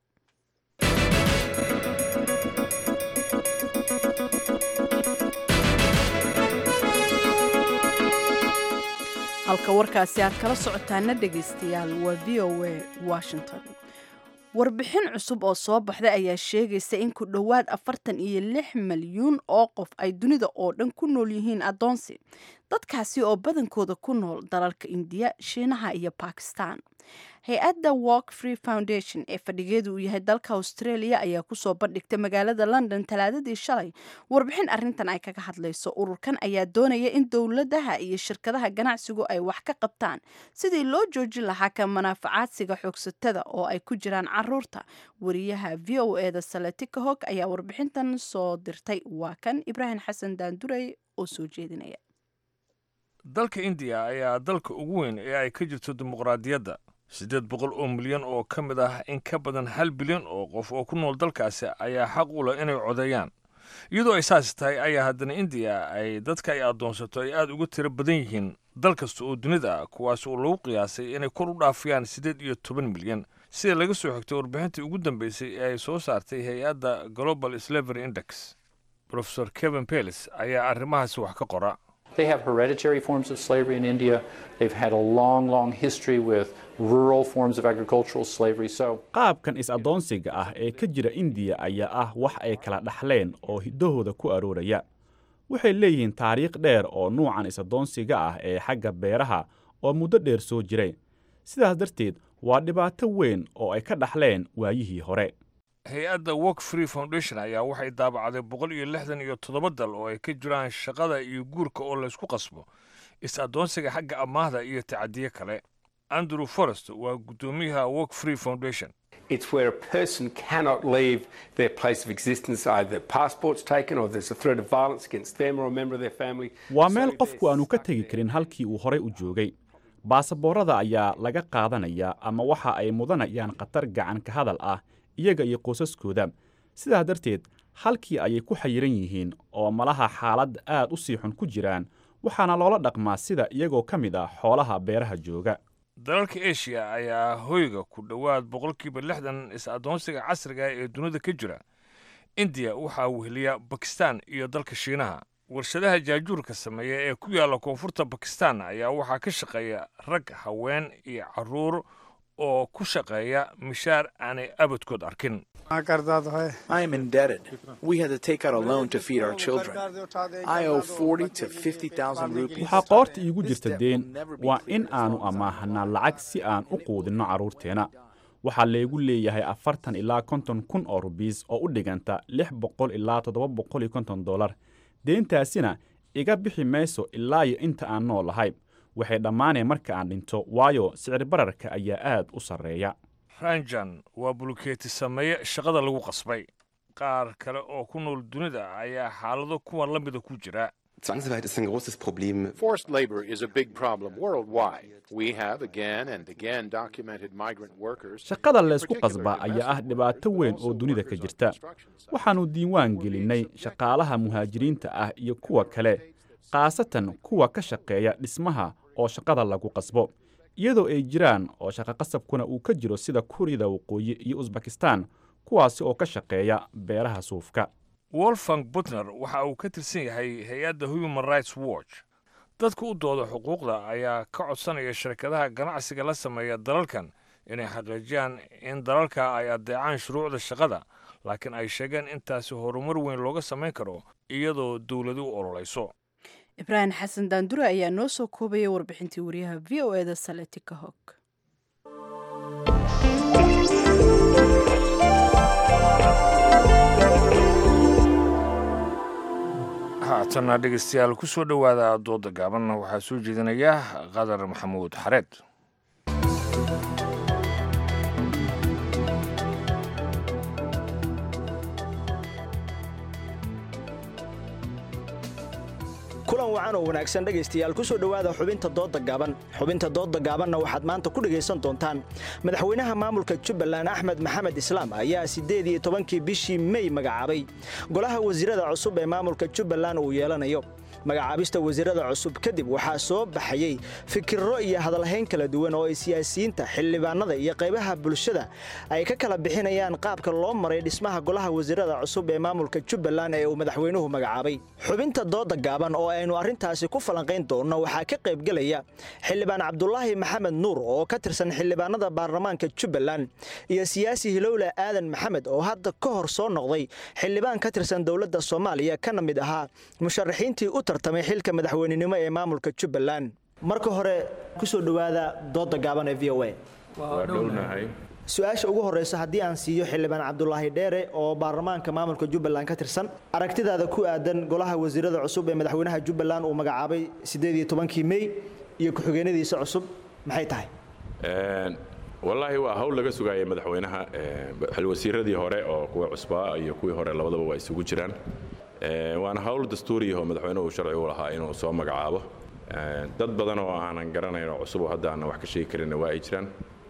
halka warkaasi aad kala socotaana dhegaystayaal waa v o a washington warbixin cusub oo soo baxday ayaa sheegaysa in ku dhowaad afartan iyo lix malyuun oo qof ay dunida oo dhan ku nool yihiin addoonsi dadkaasi oo badankooda ku nool dalalka indiya shiinaha iyo bakistan hay-adda walk free foundation ee fadhigeedu uu yahay dalka australia ayaa kusoo bandhigtay magaalada london talaadadii shalay warbixin arintan ay kaga hadlayso ururkan ayaa doonaya in dowladaha iyo shirkadaha ganacsigu ay wax ka qabtaan sidii loo joojin lahaa ka manaafacaadsiga xoogsatada oo ay ku jiraan caruurta wariyaha v o eda saletika hog ayaa warbixintan soo dirtay waa kan ibraahim xasan daandurey oo soo jeedinaya dalka indiya ayaa dalka ugu weyn ee ay ka jirto dimuqraadiyadda siddeed boqol oo milyan oo ka mid ah in ka badan hal bilyan oo qof oo ku nool dalkaasi ayaa xaq u leh inay codeeyaan iyadoo ay saas tahay ayaa haddana indiya ay dadka ay addoonsato ay aad uga tiro badan yihiin dal kasta oo dunida ah kuwaas oo lagu qiyaasay inay kor u dhaafiyaan siddeed iyo toban milyan sida laga soo xigtay warbixintii ugu dambeysay ee ay soo saartay hay-adda global slavery index profesor kevin peles ayaa arrimahaasi wax ka qora They have hereditary forms of slavery in India. They've had a long, long history with rural forms of agricultural slavery. So, qaabkan is-addoonsiga ah ee ka jira indiya ayaa ah wax ay kala dhaxleen oo hiddahooda ku arooraya waxay leeyihiin taariikh dheer oo nuucan is-addoonsiga ah ee xagga beeraha oo muddo dheer soo jiray sidaas darteed waa dhibaato weyn oo ay ka dhaxleen waayihii hore hay-adda work free foundation ayaa waxay daabacday boqol iyo lixdan iyo toddoba dal oo ay ka jiraan shaqada iyo guurka oo laysku qasbo is-addoonsiga xagga amaahda iyo tacadiye kale andrew forest waa guddoomiyaha work free foundation It's where a person cannot leave their place of existence, either passport's taken or there's a threat of violence against them or a member of their family. waa meel qofku aanu ka tegi karin halkii uu horay u joogay baasaboorada ayaa laga qaadanayaa ama waxa ay mudanayaan khatar gacan ka hadal ah iyaga iyo qoysaskooda sidaa darteed halkii ayay ku xayiran yihiin oo malaha xaalad aad u sii xun ku jiraan waxaana loola dhaqmaa sida iyagoo ka mid ah xoolaha beeraha jooga dalalka eshiya ayaa hoyga ku dhowaad boqolkiiba lixdan is-addoonsiga casriga ee dunida ka jira indiya waxaa weheliya bakistan iyo dalka shiinaha warshadaha jaajuurka sameeya ee ku yaalla koonfurta bakistan ayaa waxaa ka shaqeeya rag haween iyo carruur oo ku shaqeeya mishaar aanay abadkood arkin I am indebted. We had to take out a loan to feed our children. I owe 40 to 50,000 rupees. waxaa qoorta iigu jirta deen waa in aanu amaahanaa lacag si aan u quudinno carruurteenna waxaa laygu leeyahay afartan ilaa konton kun oo rubiis oo u dhiganta lix boqol ilaa toddoba boqol iyo konton dollar deentaasina iga bixi mayso ilaa iyo inta aan noolahay waxay dhammaaneen marka aan dhinto waayo sicir bararka ayaa aad u sarreeya ranjan waa bulukeeti sameeye shaqada lagu qasbay qaar kale oo ku nool dunida ayaa xaalado kuwan la mida ku jira Zwangsarbeit ist ein großes Problem. Forced labor is a big problem worldwide. We have again and again documented migrant workers. shaqada laysku qasbaa ayaa ah dhibaato weyn oo dunida ka jirta waxaannu diiwaan gelinnay shaqaalaha muhaajiriinta ah iyo kuwa kale khaasatan kuwa ka shaqeeya dhismaha oo shaqada lagu qasbo iyadoo ay jiraan oo shaqaqasabkuna uu ka jiro sida kuuriyada waqooyi iyo usbakistan kuwaasi oo ka shaqeeya beeraha suufka wolfgang butner waxa uu ka tirsan yahay hay-adda human rights watch dadka u dooda xuquuqda ayaa ka codsanaya shirkadaha ganacsiga la sameeya dalalkan inay xaqiijiyaan in dalalka ay addeecaan shuruucda shaqada laakiin ay sheegeen intaasi horumar weyn looga samayn karo iyadoo dowladu u ololayso ibraahim xasan daandure ayaa noo soo koobaya warbixintii wariyaha v o eda saletika hog haatanna dhegeystayaal ku soo dhowaada dooda gaaban waxaa soo jeedinaya qadar maxamuud xareed kulan wacan oo wanaagsan dhegaystayaal ku soo dhowaada xubinta doodda gaaban xubinta doodda gaabanna waxaad maanta ku dhegaysan doontaan madaxweynaha maamulka jubbaland axmed maxamed islaam ayaa siddeed iyo tobankii bishii mey magacaabay golaha wasiirada cusub ee maamulka jubbaland uu yeelanayo magacaabista wasiirada cusub kadib waxaa soo baxayey fikirro iyo hadalhayn kala duwan oo ay siyaasiyiinta xildhibaanada iyo qaybaha bulshada ay ka kala bixinayaan qaabka loo maray dhismaha golaha wasiirada cusub ee maamulka jubbaland ee uu madaxweynuhu magacaabay xubinta dooda gaaban oo aynu arrintaasi ku falanqayn doonno waxaa ka qaybgelaya xildhibaan cabdulaahi maxamed nuur oo ka tirsan xildhibaanada baarlamaanka jubbaland iyo siyaasi hilowle aadan maxamed oo hadda ka hor soo noqday xildhibaan ka tirsan dowladda soomaaliya kana mid ahaa musharaxiintii u tartamay xilka madaxweynenimo ee maamulka jubbaland marka hore ku soo dhowaada dooda gaaban ee v o a su-aasha ugu horeysa haddii aan siiyo xildhibaan cabdulaahi dheere oo baarlamaanka maamulka jubbaland ka tirsan aragtidaada ku aadan golaha wasiirada cusub ee madaxweynaha jubbaland uu magacaabay sideed iyo tobankii mey iyo ku-xigeenadiisa cusub maxay tahay wallaahi waa hawl laga sugaayay madaxweynaha xilwasiiradii hore oo kuwa cusbaa iyo kuwii hore labadaba waa isugu jiraan waana hawl dastuuriyaho madaxweynuhu sharci u lahaa inuu soo magacaabo dad badan oo aanan garanayn oo cusub oo hadda aanan wax ka sheegi karinna waa ay jiraan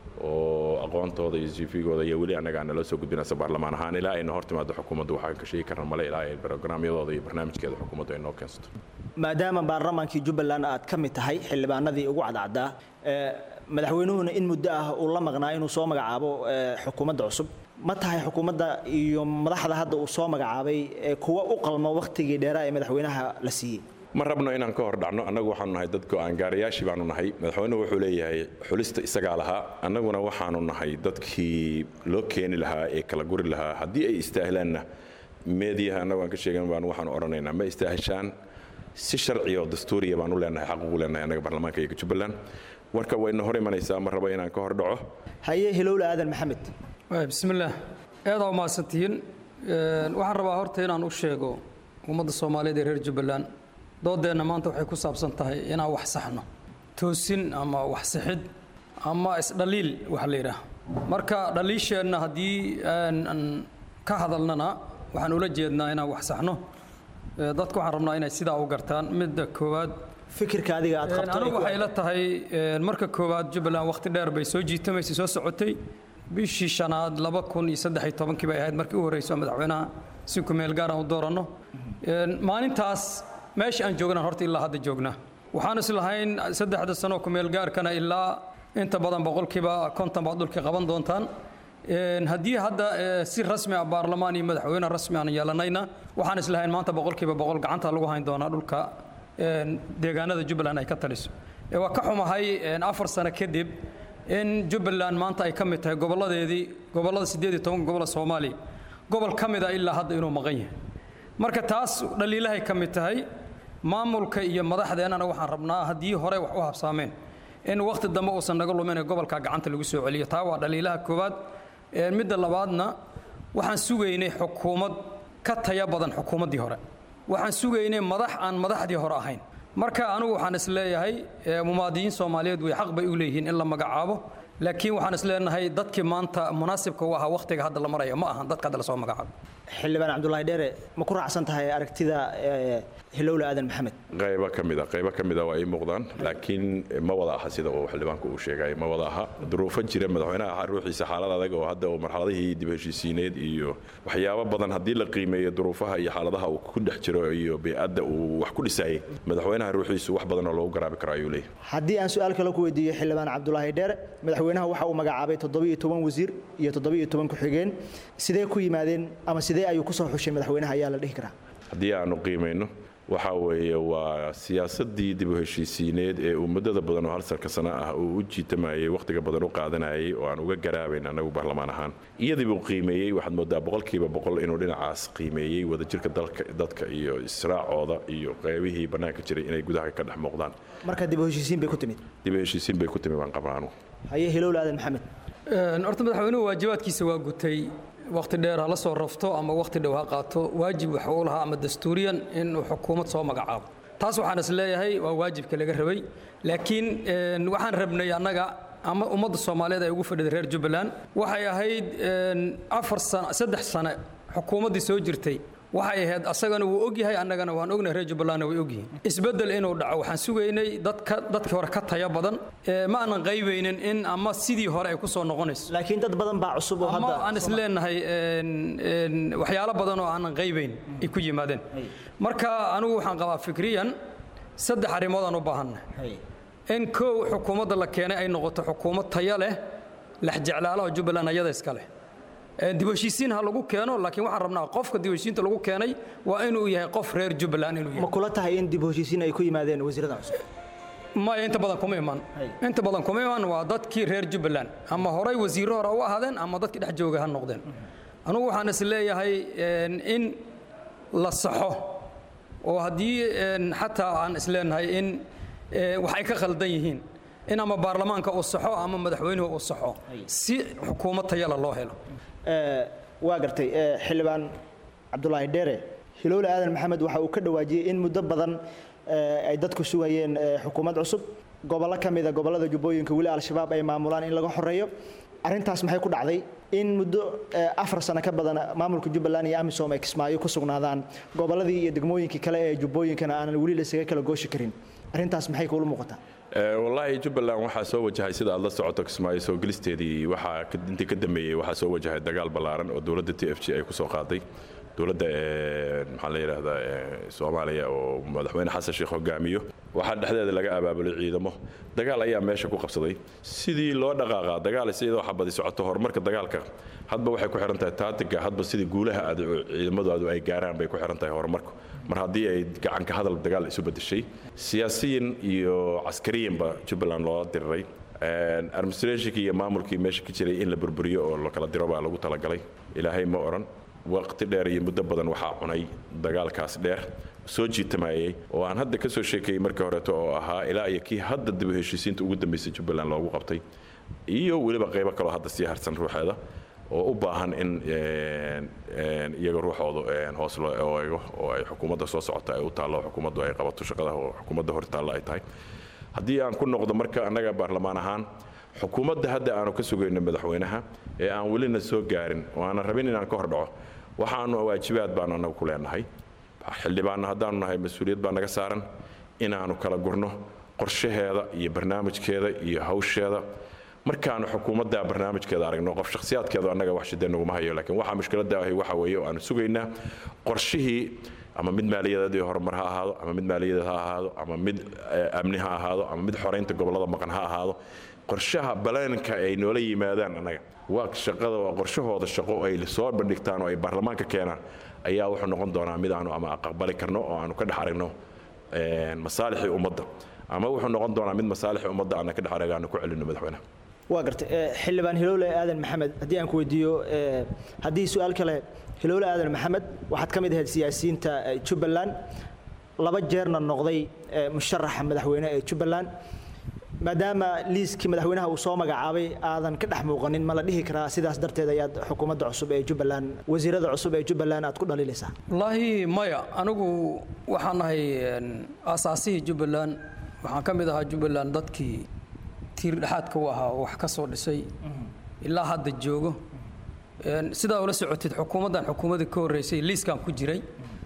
oo aqoontooda iyo cvgooda iyo weli annaga aan nala soo gudbinaysa baarlamaan ahaan ilaa ayna hor timaado xukuumaddu waxaan ka sheegi karna male ilaa ay brograamyadooda iyo barnaamijkeeda xukuumaddu ay noo keensato maadaama baarlamaankii jubbaland aad ka mid tahay xildhibaanadii ugu cadcaddaa madaxweynuhuna in muddo ah uu la maqnaa inuu soo magacaabo xukuumadda cusub ma tahay xukuumadda iyo madaxda hadda uu soo magacaabay kuwa u qalmo wakhtigii dheeraa ee madaxweynaha la siiyey ma rabno inaan ka hor dhacno annagu waxaanu nahay dad go-aan gaarayaashii baanu nahay madaxweynuhu wuxuu leeyahay xulista isagaa lahaa annaguna waxaanu nahay dadkii loo keeni lahaa ee kala guri lahaa haddii ay istaahilaanna meediyaha annagu aan ka sheegan baan waxaanu odhanaynaa ma istaahishaan si sharci oo dastuuriya baan u leenahay xaq ugu leenahay annaga baarlamaanka iyaga jubbaland warka wayna hor imanaysaa ma rabo inaan ka hor dhaco haye hilowle aadan maxamed bismillaah aada umahadsantihiin waxaan rabaa horta inaan u sheego ummadda soomaaliyeed ee reer jubbaland doodeenna maanta waxay ku saabsan tahay inaan wax saxno toosin ama wax sixid ama isdhaliil wax la yidhaah marka dhaliisheenna haddii aan ka hadalnana waxaan ula jeednaa inaan wax saxno dadku waxaan rabnaa inay sidaa u gartaan midda koowaad fikirka adiga aad qabto anigu waxay la tahay marka koowaad jubbaland waqti dheer bay soo jiitamaysay soo socotay bishii shanaad laba kun iyo saddex iyo tobankii bay ahayd markii u horreyso madaxweynaha si ku meel gaar aan u dooranno maalintaas meesha aan joognaan horta ilaa hadda joognaa waxaan is lahayn saddexda sano ku meel gaarkana ilaa inta badan boqolkiiba konton baad dhulkii qaban doontaan haddii hadda si rasmi ah baarlamaan iyo madaxweyne rasmi aan yeelanayna waxaan is lahayn maanta boqolkiiba boqol gacanta lagu hayn doonaa dhulka deegaanada jubbaland ay ka taliso waa ka xumahay afar sano kadib in jubbaland maanta ay ka mid tahay gobolladeedii gobollada siddeed iyo toban gobolla soomaaliya gobol ka mid a ilaa hadda inuu maqan yahay marka taas dhaliilahay ka mid tahay maamulka iyo madaxdeennana waxaan rabnaa haddii hore wax u habsaameen in wakhti dambe uusan naga lumin ee gobolka gacanta lagu soo celiyo taa waa dhaliilaha koowaad midda labaadna waxaan sugaynay xukuumad ka taya badan xukuumaddii hore waxaan sugaynay madax aan madaxdii hore ahayn marka anigu waxaan is leeyahay mumaadiyiin soomaaliyeed way xaq bay u leeyihiin in la magacaabo laakiin waxaan is leenahay dadkii maanta munaasibka u ahaa wakhtiga hadda la marayo ma ahan dadka hadda lasoo magacaabo xildhibaan cabdulaahi dheere ma ku raacsan tahay aragtida hilowle aadan maxamed qaybo ka mid a qaybo ka mid a waa ay muuqdaan laakiin ma wada aha sida uu xildhibaanku uu sheegay ma wada aha duruufo jira madaxweynaha ruuxiisa xaalad adag oo hadda uu marxaladihii dib heshiisiineed iyo waxyaabo badan haddii la qiimeeyo duruufaha iyo xaaladaha uu ku dhex jiro iyo bey'adda uu wax ku dhisayay madaxweynaha ruuxiisu wax badan oo loogu garaabi karo ayuu leeyahay haddii aan su-aal kale ku weydiiyo xildhibaan cabdulaahi dheere madaxweynaha waxa uu magacaabay toddobiyo toban wasiir iyo toddobiyo toban ku-xigeen sidee ku yimaadeen ama sidee ayuu kusoo xushay madaxweynaha ayaa la dhihi karaa haddii aanu qiimayno waxa weeye waa siyaasadii dib u heshiisiineed ee uu muddada badan oo hal sanka sano ah uu u jiitamayey wakhtiga badan u qaadanayay oo aan uga garaabayn annagu baarlamaan ahaan iyadii buu qiimeeyey waxaad moodaa boqolkiiba boqol inuu dhinacaas qiimeeyey wadajirka dadka iyo israacooda iyo qeybihii bannaanka jiray inay gudaha ka dhex muuqdaan marka dib u heshiisiin bay ku timid dib u heshiisiin bay ku timid baan qabnaa anugu haye hilowle aadan maxamed horta madaxweynuhu waajibaadkiisa waa gutay wakhti dheer ha la soo rafto ama wakhti dhow ha qaato waajib waxa uu lahaa ama dastuuriyan inuu xukuumad soo magacaabo taas waxaan is leeyahay waa waajibka laga rabay laakiin waxaan rabnay annaga ama ummadda soomaaliyeed ay ugu fadhida reer jubbaland waxay ahayd afar sano saddex sane xukuumaddii soo jirtay waxay ahayd asagana wuu ogyahay annagana waan ognahay reer jubbalandna way ogyihiin isbeddel inuu dhaco waxaan sugaynay dadka dadkii hore ka taya badan ma aanan qaybaynin in ama sidii hore ay ku soo noqonayso laakiin dad badan baa cusub oo ama hadda aan is leenahay waxyaalo badan oo aanan qaybayn ay ku yimaadeen marka anigu waxaan qabaa fikriyan saddex arrimood aan u baahannahay in kow xukuumadda la keenay ay noqoto xukuumad taya leh lexjeclaalaha jubbaland ayada iska leh dib u heshiisiin ha lagu keeno laakiin waxaan rabnaa qofka dib u heshiisiinta lagu keenay waa inuu yahay qof reer jubbaland inuu yahay ma kula tahay in dib u heshiisiin ay ku yimaadeen wasiirada cusub maya inta badan kuma iman inta badan kuma iman waa dadkii reer jubbaland ama horay wasiirro hore u ahaadeen ama dadkii dhex jooga ha noqdeen anugu waxaan is leeyahay in la saxo oo haddii xataa aan isleenahay in wax ay ka khaldan yihiin in ama baarlamaanka uu saxo ama madaxweynuhu uu saxo si xukuumad tayala loo helo waa gartay xildhibaan cabdulaahi dheere hilowle aadan maxamed waxa uu ka dhawaajiyey in muddo badan ay dadku sugayeen xukuumad cusub gobollo ka mida gobollada jubbooyinka weli al-shabaab ay maamulaan in laga xoreeyo arrintaas maxay ku dhacday in muddo afar sano ka badan maamulka jubbaland iyo amisom ay kismaayo ku sugnaadaan gobolladii iyo degmooyinkii kale ee jubbooyinkana aanan weli lasaga kala gooshi karin arrintaas maxay kuula muuqataa wallaahi jubbaland waxaa soo wajahay sida aad la socoto kismaayo soo gelisteedii waxaa intii ka dambeeyey waxaa soo wajahay dagaal ballaaran oo dowladda t f g ay ku soo qaaday dowladda maxaa la yidhaahdaa soomaaliya oo madaxweyne xasan sheekh hogaamiyo waxaa dhexdeeda laga abaabulay ciidamo dagaal ayaa meesha ku qabsaday sidii loo dhaqaaqaa dagaal sidoo xabadi socoto horumarka dagaalka hadba waxay ku xihan tahay taatiga hadba sidii guulaha aad ciidamadu ay gaaraan bay ku xihan tahay horumarku mar haddii ay gacanka hadal dagaal isu bedeshay siyaasiyin iyo caskariyanba jubbaland loo diriray administrationkii iyo maamulkii meesha ka jiray in la burburiyo oo la kala diro baa lagu talagalay ilaahay ma odhan waqti dheer iyo muddo badan waxaa cunay dagaalkaas dheer soo jiitamayey oo aan hadda ka soo sheekeeyey markii horeeto oo ahaa ilaa iyo kii hadda dib u heshiisiinta ugu dambaysay jubbaland loogu qabtay iyo weliba qaybo kaloo hadda sii harsan ruuxeeda oo u baahan in iyaga ruuxoodu hoos loo eego oo ay xukuumadda soo socota ay u taallo xukuumaddu ay qabato shaqada oo xukuumadda hor taalla ay tahay haddii aan ku noqdo marka annaga baarlamaan ahaan xukuumadda hadda aanu ka sugayno madaxweynaha ee aan welina soo gaarin oo aanan rabin inaan ka hor dhaco waxaanu waajibaad baanu annagu ku leenahay xildhibaanna haddaanu nahay mas-uuliyad baa naga saaran inaanu kala gurno qorshaheeda iyo barnaamijkeeda iyo hawsheeda markaanu xukuumadda barnaamijkeeda aragno qof shakhsiyaadkeedu annaga wax shidee naguma hayo laakiin waxa mushkiladda ahi waxa weeye oo aanu sugaynaa qorshihii ama mid maaliyadeed iyo horumar ha ahaado ama mid maaliyadeed ha ahaado ama mid amni ha ahaado ama mid xoraynta gobollada maqan ha ahaado qorshaha baleenka ay noola yimaadaan annaga waa shaqada waa qorshahooda shaqo ay soo bandhigtaan oo ay baarlamaanka keenaan ayaa wuxuu noqon doonaa mid aanu ama aqbali karno oo aanu ka dhex aragno masaalixii ummadda ama wuxuu noqon doonaa mid masaalixii ummadda aana ka dhex arag aanu ku celino madaxweynaha waa gartay xildhibaan hilowle aadan maxamed haddii aan ku weydiiyo haddii su-aal kale hilowle aadan maxamed waxaad ka mid ahayd siyaasiyiinta jubbaland laba jeerna noqday musharaxa madaxweyne ee jubbaland maadaama liiskii madaxweynaha uu soo magacaabay aadan ka dhex muuqanin ma la dhihi karaa sidaas darteed ayaad xukuumadda cusub ee jubbaland wasiirada cusub ee jubbaland aad ku dhaliilaysaa wallaahi maya anigu waxaan ahay aasaasihii jubbaland waxaan ka mid ahaa jubbaland dadkii tiir dhexaadka u ahaa oo wax ka soo dhisay ilaa hadda joogo sidaa ula socotid xukuumaddan xukuumadda ka horreysay liiskan ku jiray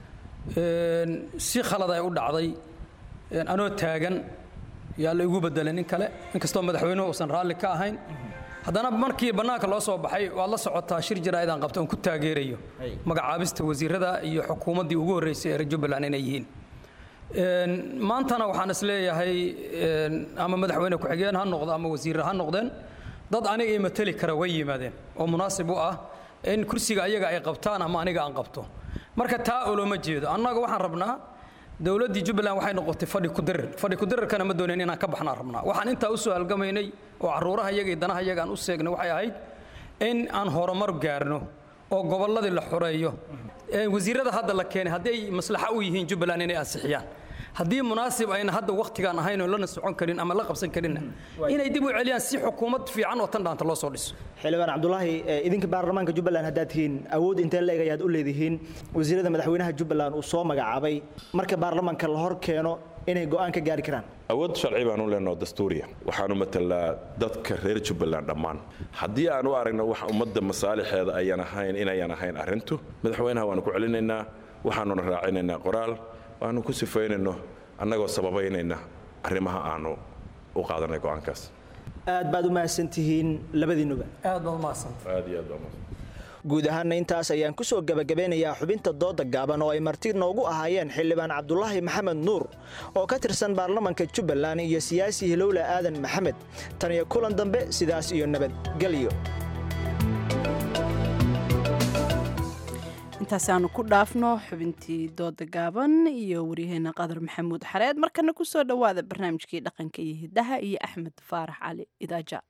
si khalad ay u dhacday anoo taagan yaa la igu bedelay nin kale inkastoo madaxweynuhu uusan raalli ka ahayn haddana markii bannaanka loo soo baxay waad la socotaa shir jaraa'idaan qabta oon ku taageerayo magacaabista wasiirada iyo xukuumaddii ugu horreysay ee reer jubbaland inay yihiin maantana waxaan is leeyahay ama madaxweyne ku-xigeen ha noqdo ama wasiirra ha noqdeen dad aniga ii mateli kara way yimaadeen oo munaasib u ah in kursiga ayaga ay qabtaan ama aniga aan qabto marka taa oloma jeedo annaga waxaan rabnaa dowladdii jubbaland waxay noqotay fadhi kudirir fadhi kudirirkana ma doonayn inaan ka baxnaan rabnaa waxaan intaa u soo halgamaynay oo carruuraha iyaga iyo danaha iyaga aan u seegnay waxay ahayd in aan horumar gaarno oo gobolladii la xoreeyo wasiirada hadda la keenay haddii ay maslaxa u yihiin jubbaland inay ansixiyaan haddii munaasib ayna hadda wakhtigaan ahayn oo lana socon karin ama la qabsan karinna inay dib u celiyaan si xukuumad fiican oo tan dhaanta loo soo dhiso xildhibaan cabdulaahi idinka baarlamaanka jubbaland haddaad tihiin awood intee leeg ayaad u leedihiin wasiirada madaxweynaha jubbaland uu soo magacaabay marka baarlamaanka la hor keeno inay go'aan ka gaari karaan awood sharci baan u leenaho dastuuriya waxaanu matalaa dadka reer jubbaland dhammaan haddii aan u aragno wax ummadda masaalixeeda ayaan ahayn inayan ahayn arrintu madaxweynaha waanu ku celinaynaa waxaanuna raacinaynaa qoraal waanu ku sifaynayno annagoo sababaynayna arrimaha aanu u qaadanay go'aankaas aad baad u mahadsantihiin labadiinuba aad baad u mahadsanta aad iyo aad baa mahadsan guud ahaanna intaas ayaan ku soo gebagabeynayaa xubinta dooda gaaban oo ay marti noogu ahaayeen xildhibaan cabdulaahi maxamed nuur oo ka tirsan baarlamanka jubbaland iyo siyaasi hilowle aadan maxamed tan iyo kulan dambe sidaas iyo nabadgelyo intaasi aanu ku dhaafno xubintii dooda gaaban iyo waryaheena qadar maxamuud xareed markana ku soo dhowaada barnaamijkii dhaqanka iyo hiddaha iyo axmed faarax cali idaaja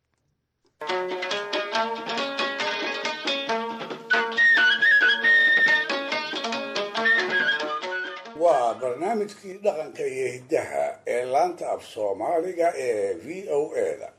waa barnaamij barnaamijkii dhaqanka iyo hiddaha ee laanta af soomaaliga ee v o eda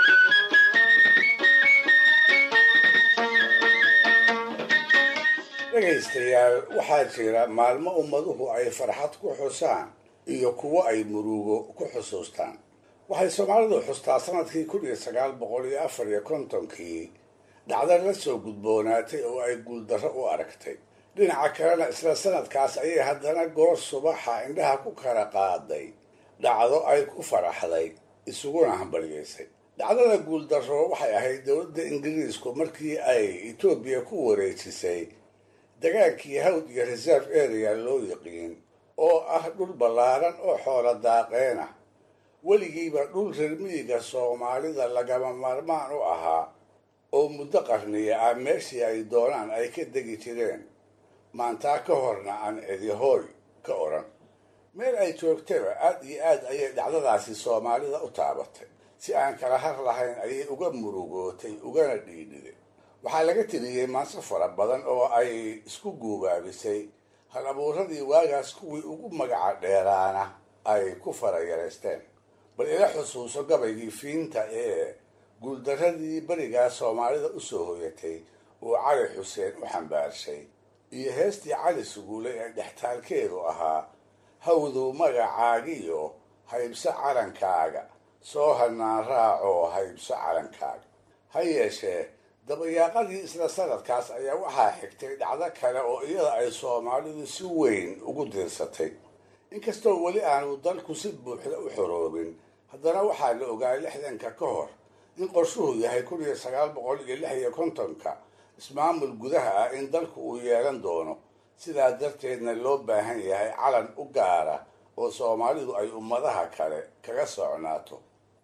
dhegaystayaal waxaa jira maalmo ummaduhu ay farxad ku xusaan iyo kuwo ay murugo ku xusuustaan waxay soomaalidu xustaa sanadkii kun iyo sagaal boqol iyo afar iyo kontonkii dhacdo la soo gudboonaatay oo ay guuldarro u aragtay dhinaca kalena isla sanadkaas ayay haddana goor subaxa indhaha ku kala qaaday dhacdo ay ku faraxday isuguna hambalyeysay dhacdada guuldarro waxay ahayd dowladda ingiriisku markii ay etoobiya ku wareejisay dagaankii hawd iyo reserve area loo yiqiin oo ah dhul ballaaran oo xoolo daaqeena weligiiba dhul reermiyiga soomaalida lagama maarmaan u ahaa oo muddo qarniya ah meeshii ay doonaan ay ka degi jireen maantaa ka horna aan cidihooy ka odhan meel ay joogtaba aad iyo aad ayay dhacdadaasi soomaalida u taabatay si aan kala har lahayn ayay uga murugootay ugana dhiidhiday waxaa laga tiriyey maanso fara badan oo ay isku guubaabisay hal abuuradii waagaas kuwii ugu magaca dheeraana ay ku farayareysteen bal ila xusuuso gabaygii fiinta ee guuldarradii berigaa soomaalida u soo hoyatay uu cali xuseen u xambaarshay iyo heestii cali suguule ee dhextaalkeedu ahaa hawdow magacaagiyo haybso calankaaga soo hanaan raacoo haybso calankaaga ha yeeshee dabayaaqadii isla sanadkaas ayaa waxaa xigtay dhacdo kale oo iyada ay soomaalidu si weyn ugu diirsatay inkastoo weli aanu dalku si buuxda u xoroobin haddana waxaa la ogaa lixdanka ka hor in qorshuhu yahay kun iyo sagaal boqol iyo lix iyo kontonka ismaamul gudaha ah in dalku uu yeelan doono sidaa darteedna loo baahan yahay calan u gaara oo soomaalidu ay ummadaha kale kaga socnaato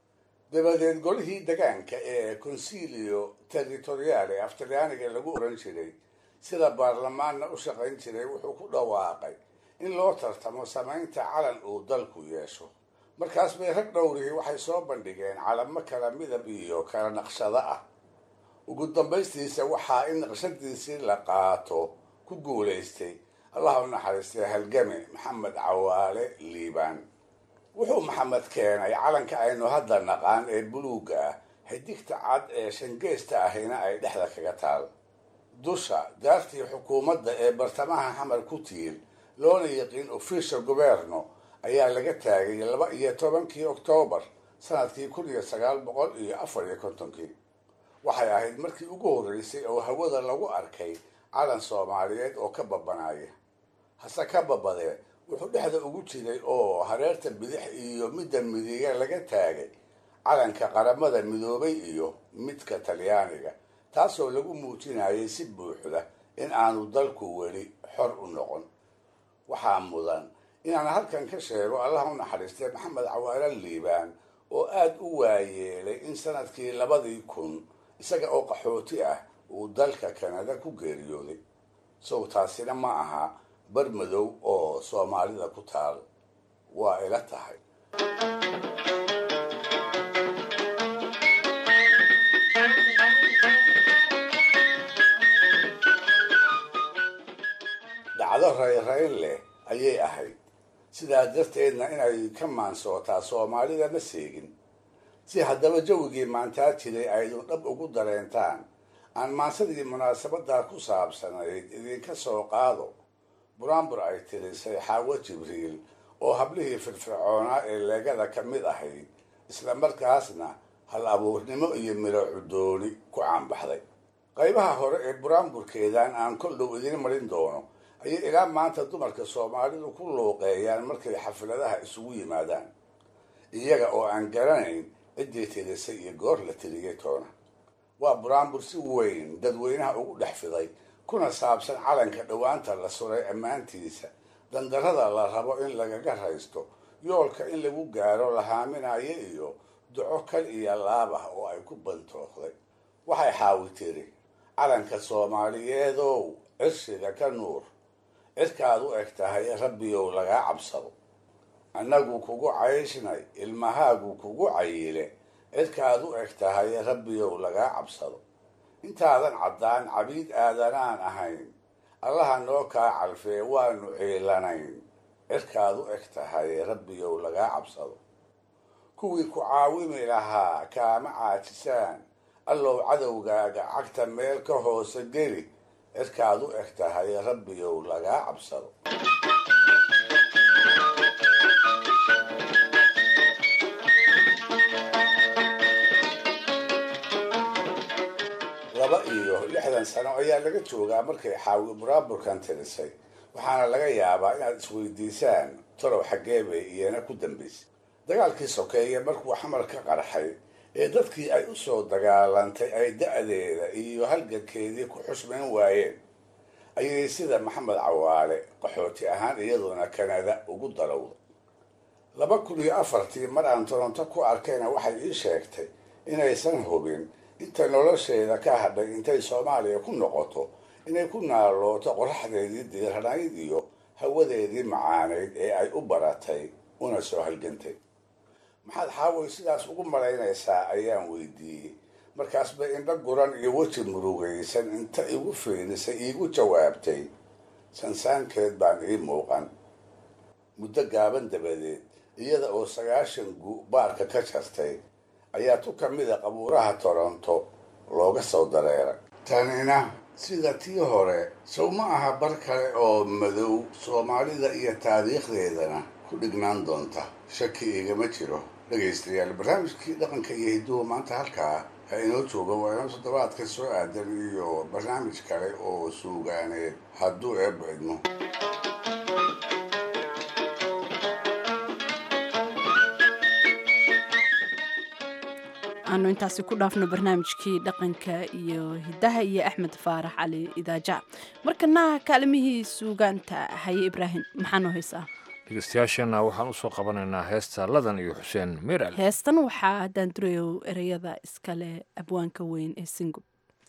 dabadeed golihii degaanka ee consilio territoriale af talyaaniga lagu oran jiray sida baarlamaanna u shaqayn jiray wuxuu ku dhawaaqay in loo tartamo samaynta calan uu dalku yeesho markaas bay rag dhowrihii waxay soo bandhigeen calamo kala midab iyo kala naqshado ah ugu dambaystiisa waxaa in naqshadiisii la qaato ku guulaystay allah u naxariistay halgame maxamed cawaale liibaan wuxuu maxamed keenay calanka aynu hadda naqaan ee buluugga ah xidigta cad ee shangeesta ahina ay dhexda kaga taal dusha daartii xukuumadda ee bartamaha xamar ku tiil loona yiqiin official governo ayaa laga taagay laba iyo tobankii oktoobar sanadkii kun iyo sagaal boqol iyo afar iyo kontonkii waxay ahayd markii ugu horreysay oo hawada lagu arkay calan soomaaliyeed oo ka babanaya hase ka babadee wuxuu dhexda ugu jiray oo hareerta bidix iyo midda midiga laga taagay calanka qaramada midoobay iyo midka talyaaniga taasoo lagu muujinayay si buuxda in aanu dalku weli xor u noqon waxaa mudan inaan halkan ka sheego allah u naxariistay maxamed cawaale liibaan oo aada u waayeelay in sanadkii labadii kun isaga oo qaxooti ah uu dalka kanada ku geeriyooday sow taasina ma aha bar madow oo soomaalida ku taal waa ila tahay dhacdo rayrayn leh ayay ahayd sidaa darteedna inay ka maansootaa soomaalida ma seegin si haddaba jawigii maantaa jiray aydun dhab ugu dareentaan aan maansadii munaasabadaa ku saabsanayd idinka soo qaado buraanbur ay tirisay xaawo jibriil oo hablihii firfircoonaa ee leegada ka mid ahayd isla markaasna hal abuurnimo iyo miro cudooni ku caanbaxday qaybaha hore ee buraanburkeedan aan kol dhow idiin marin doono ayay ilaa maanta dumarka soomaalidu ku luuqeeyaan markay xafladaha isugu yimaadaan iyaga oo aan garanayn ciddii tirisay iyo goor la tiriyay toona waa buraanbur si weyn dadweynaha ugu dhex fiday kuna saabsan calanka dhowaanta la suray ammaantiisa dandarrada la rabo in lagaga raysto yoolka in lagu gaaro la haaminayo iyo duco kal iyo laab ah oo ay ku bantooqday waxay xaawi tiri calanka soomaaliyeedow cirshiga ka nuur cirkaad u eg tahay rabbiyow lagaa cabsado annagu kugu cayshnay ilmahaagu kugu cayile cirkaad u eg tahay rabbiyow lagaa cabsado intaadan caddaan cabiid aadanaan ahayn allaha noo kaa calfee waanu ciilanayn cirkaad u eg tahay rabbiyow lagaa cabsado kuwii ku caawimi lahaa kaama caajisaan allow cadowgaaga cagta meel ka hoose geli cirkaad u eg tahay rabbiyow lagaa cabsado laba iyo lixdan sano ayaa laga joogaa markay xaawi buraaburkan tirisay waxaana laga yaabaa inaad isweydiisaan talow xaggee bay iyana ku dambaysay dagaalkii sokeeye markuu xamar ka qarxay ee dadkii ay u soo dagaalantay ay da-deeda iyo halgankeedii ku xusmayn waayeen ayay sida maxamed cawaale qaxooti ahaan iyaduna kanada ugu dalowday laba kun iyo afartii mar aan toronto ku arkayna waxay ii sheegtay inaysan hubin inta nolosheeda ka hadhay intay soomaaliya ku noqoto inay ku naalooto qoraxdeedii diiranayd iyo hawadeedii macaanayd ee ay u baratay una soo halgantay maxaad xaaway sidaas ugu malaynaysaa ayaan weydiiyey markaas bay indho guran iyo weji murugaysan inta igu fiilisay iigu jawaabtay sansaankeed baan ii muuqan muddo gaaban dabadeed iyada oo sagaashan gu baarka ka jartay ayaa tu ka mida qabuuraha toronto looga soo dareeray tanina sida tii hore sow ma aha bar kale oo madow soomaalida iyo taariikhdeedana ku dhignaan doonta shaki igama jiro dhegaystayaal barnaamijkii dhaqanka iyo hidduhu maanta halkaa ha inoo jooga waa inoo toddobaadka soo aadan iyo barnaamij kale oo suugaaneed hadduu eebba idmo aanu intaasi ku dhaafno barnaamijkii dhaqanka iyo hidaha iyo axmed faarax cali idaaja markana kaalimihii suugaanta haye ibraahim maxaanoo haysaa dhegeystayaasheenna waxaan usoo qabanaynaa heesta ladan iyo xuseen miral heestan waxaa daandurayow ereyada iskale abwaanka weyn ee singub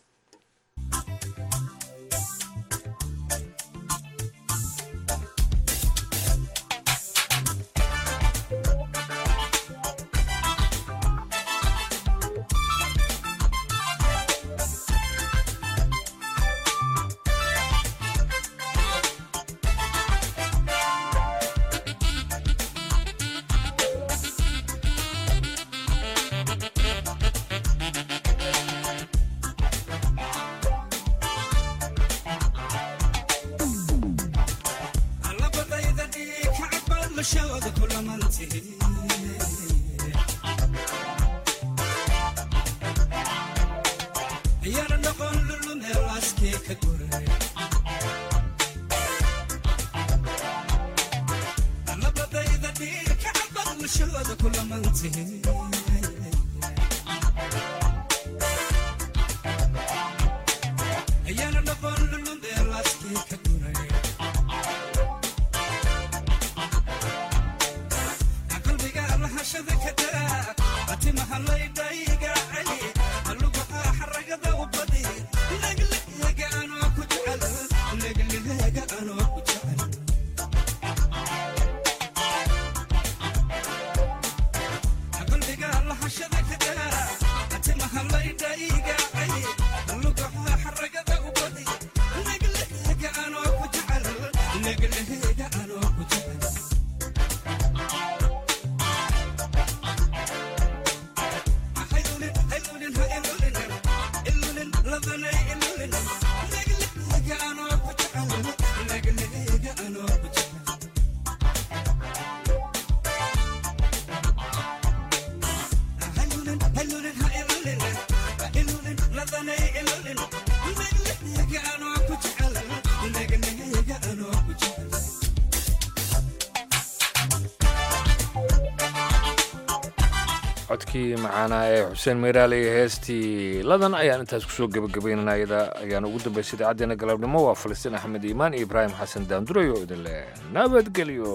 codkii macaanaa ee xuseen meyraale iyo heestii ladan ayaan intaas kusoo gebagabaynana iyada ayaan ugu dambaysay idaacaddeenna galabnimo waa falastiin axmed iimaan iyo ibraahim xasan daandurayo oo idin leh nabadgelyo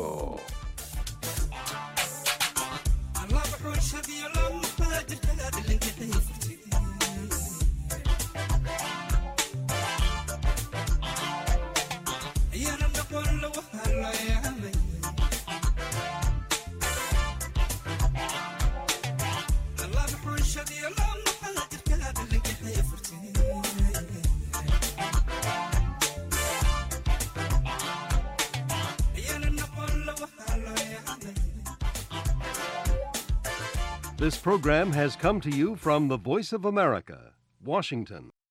This program has come to you from the Voice of America, Washington.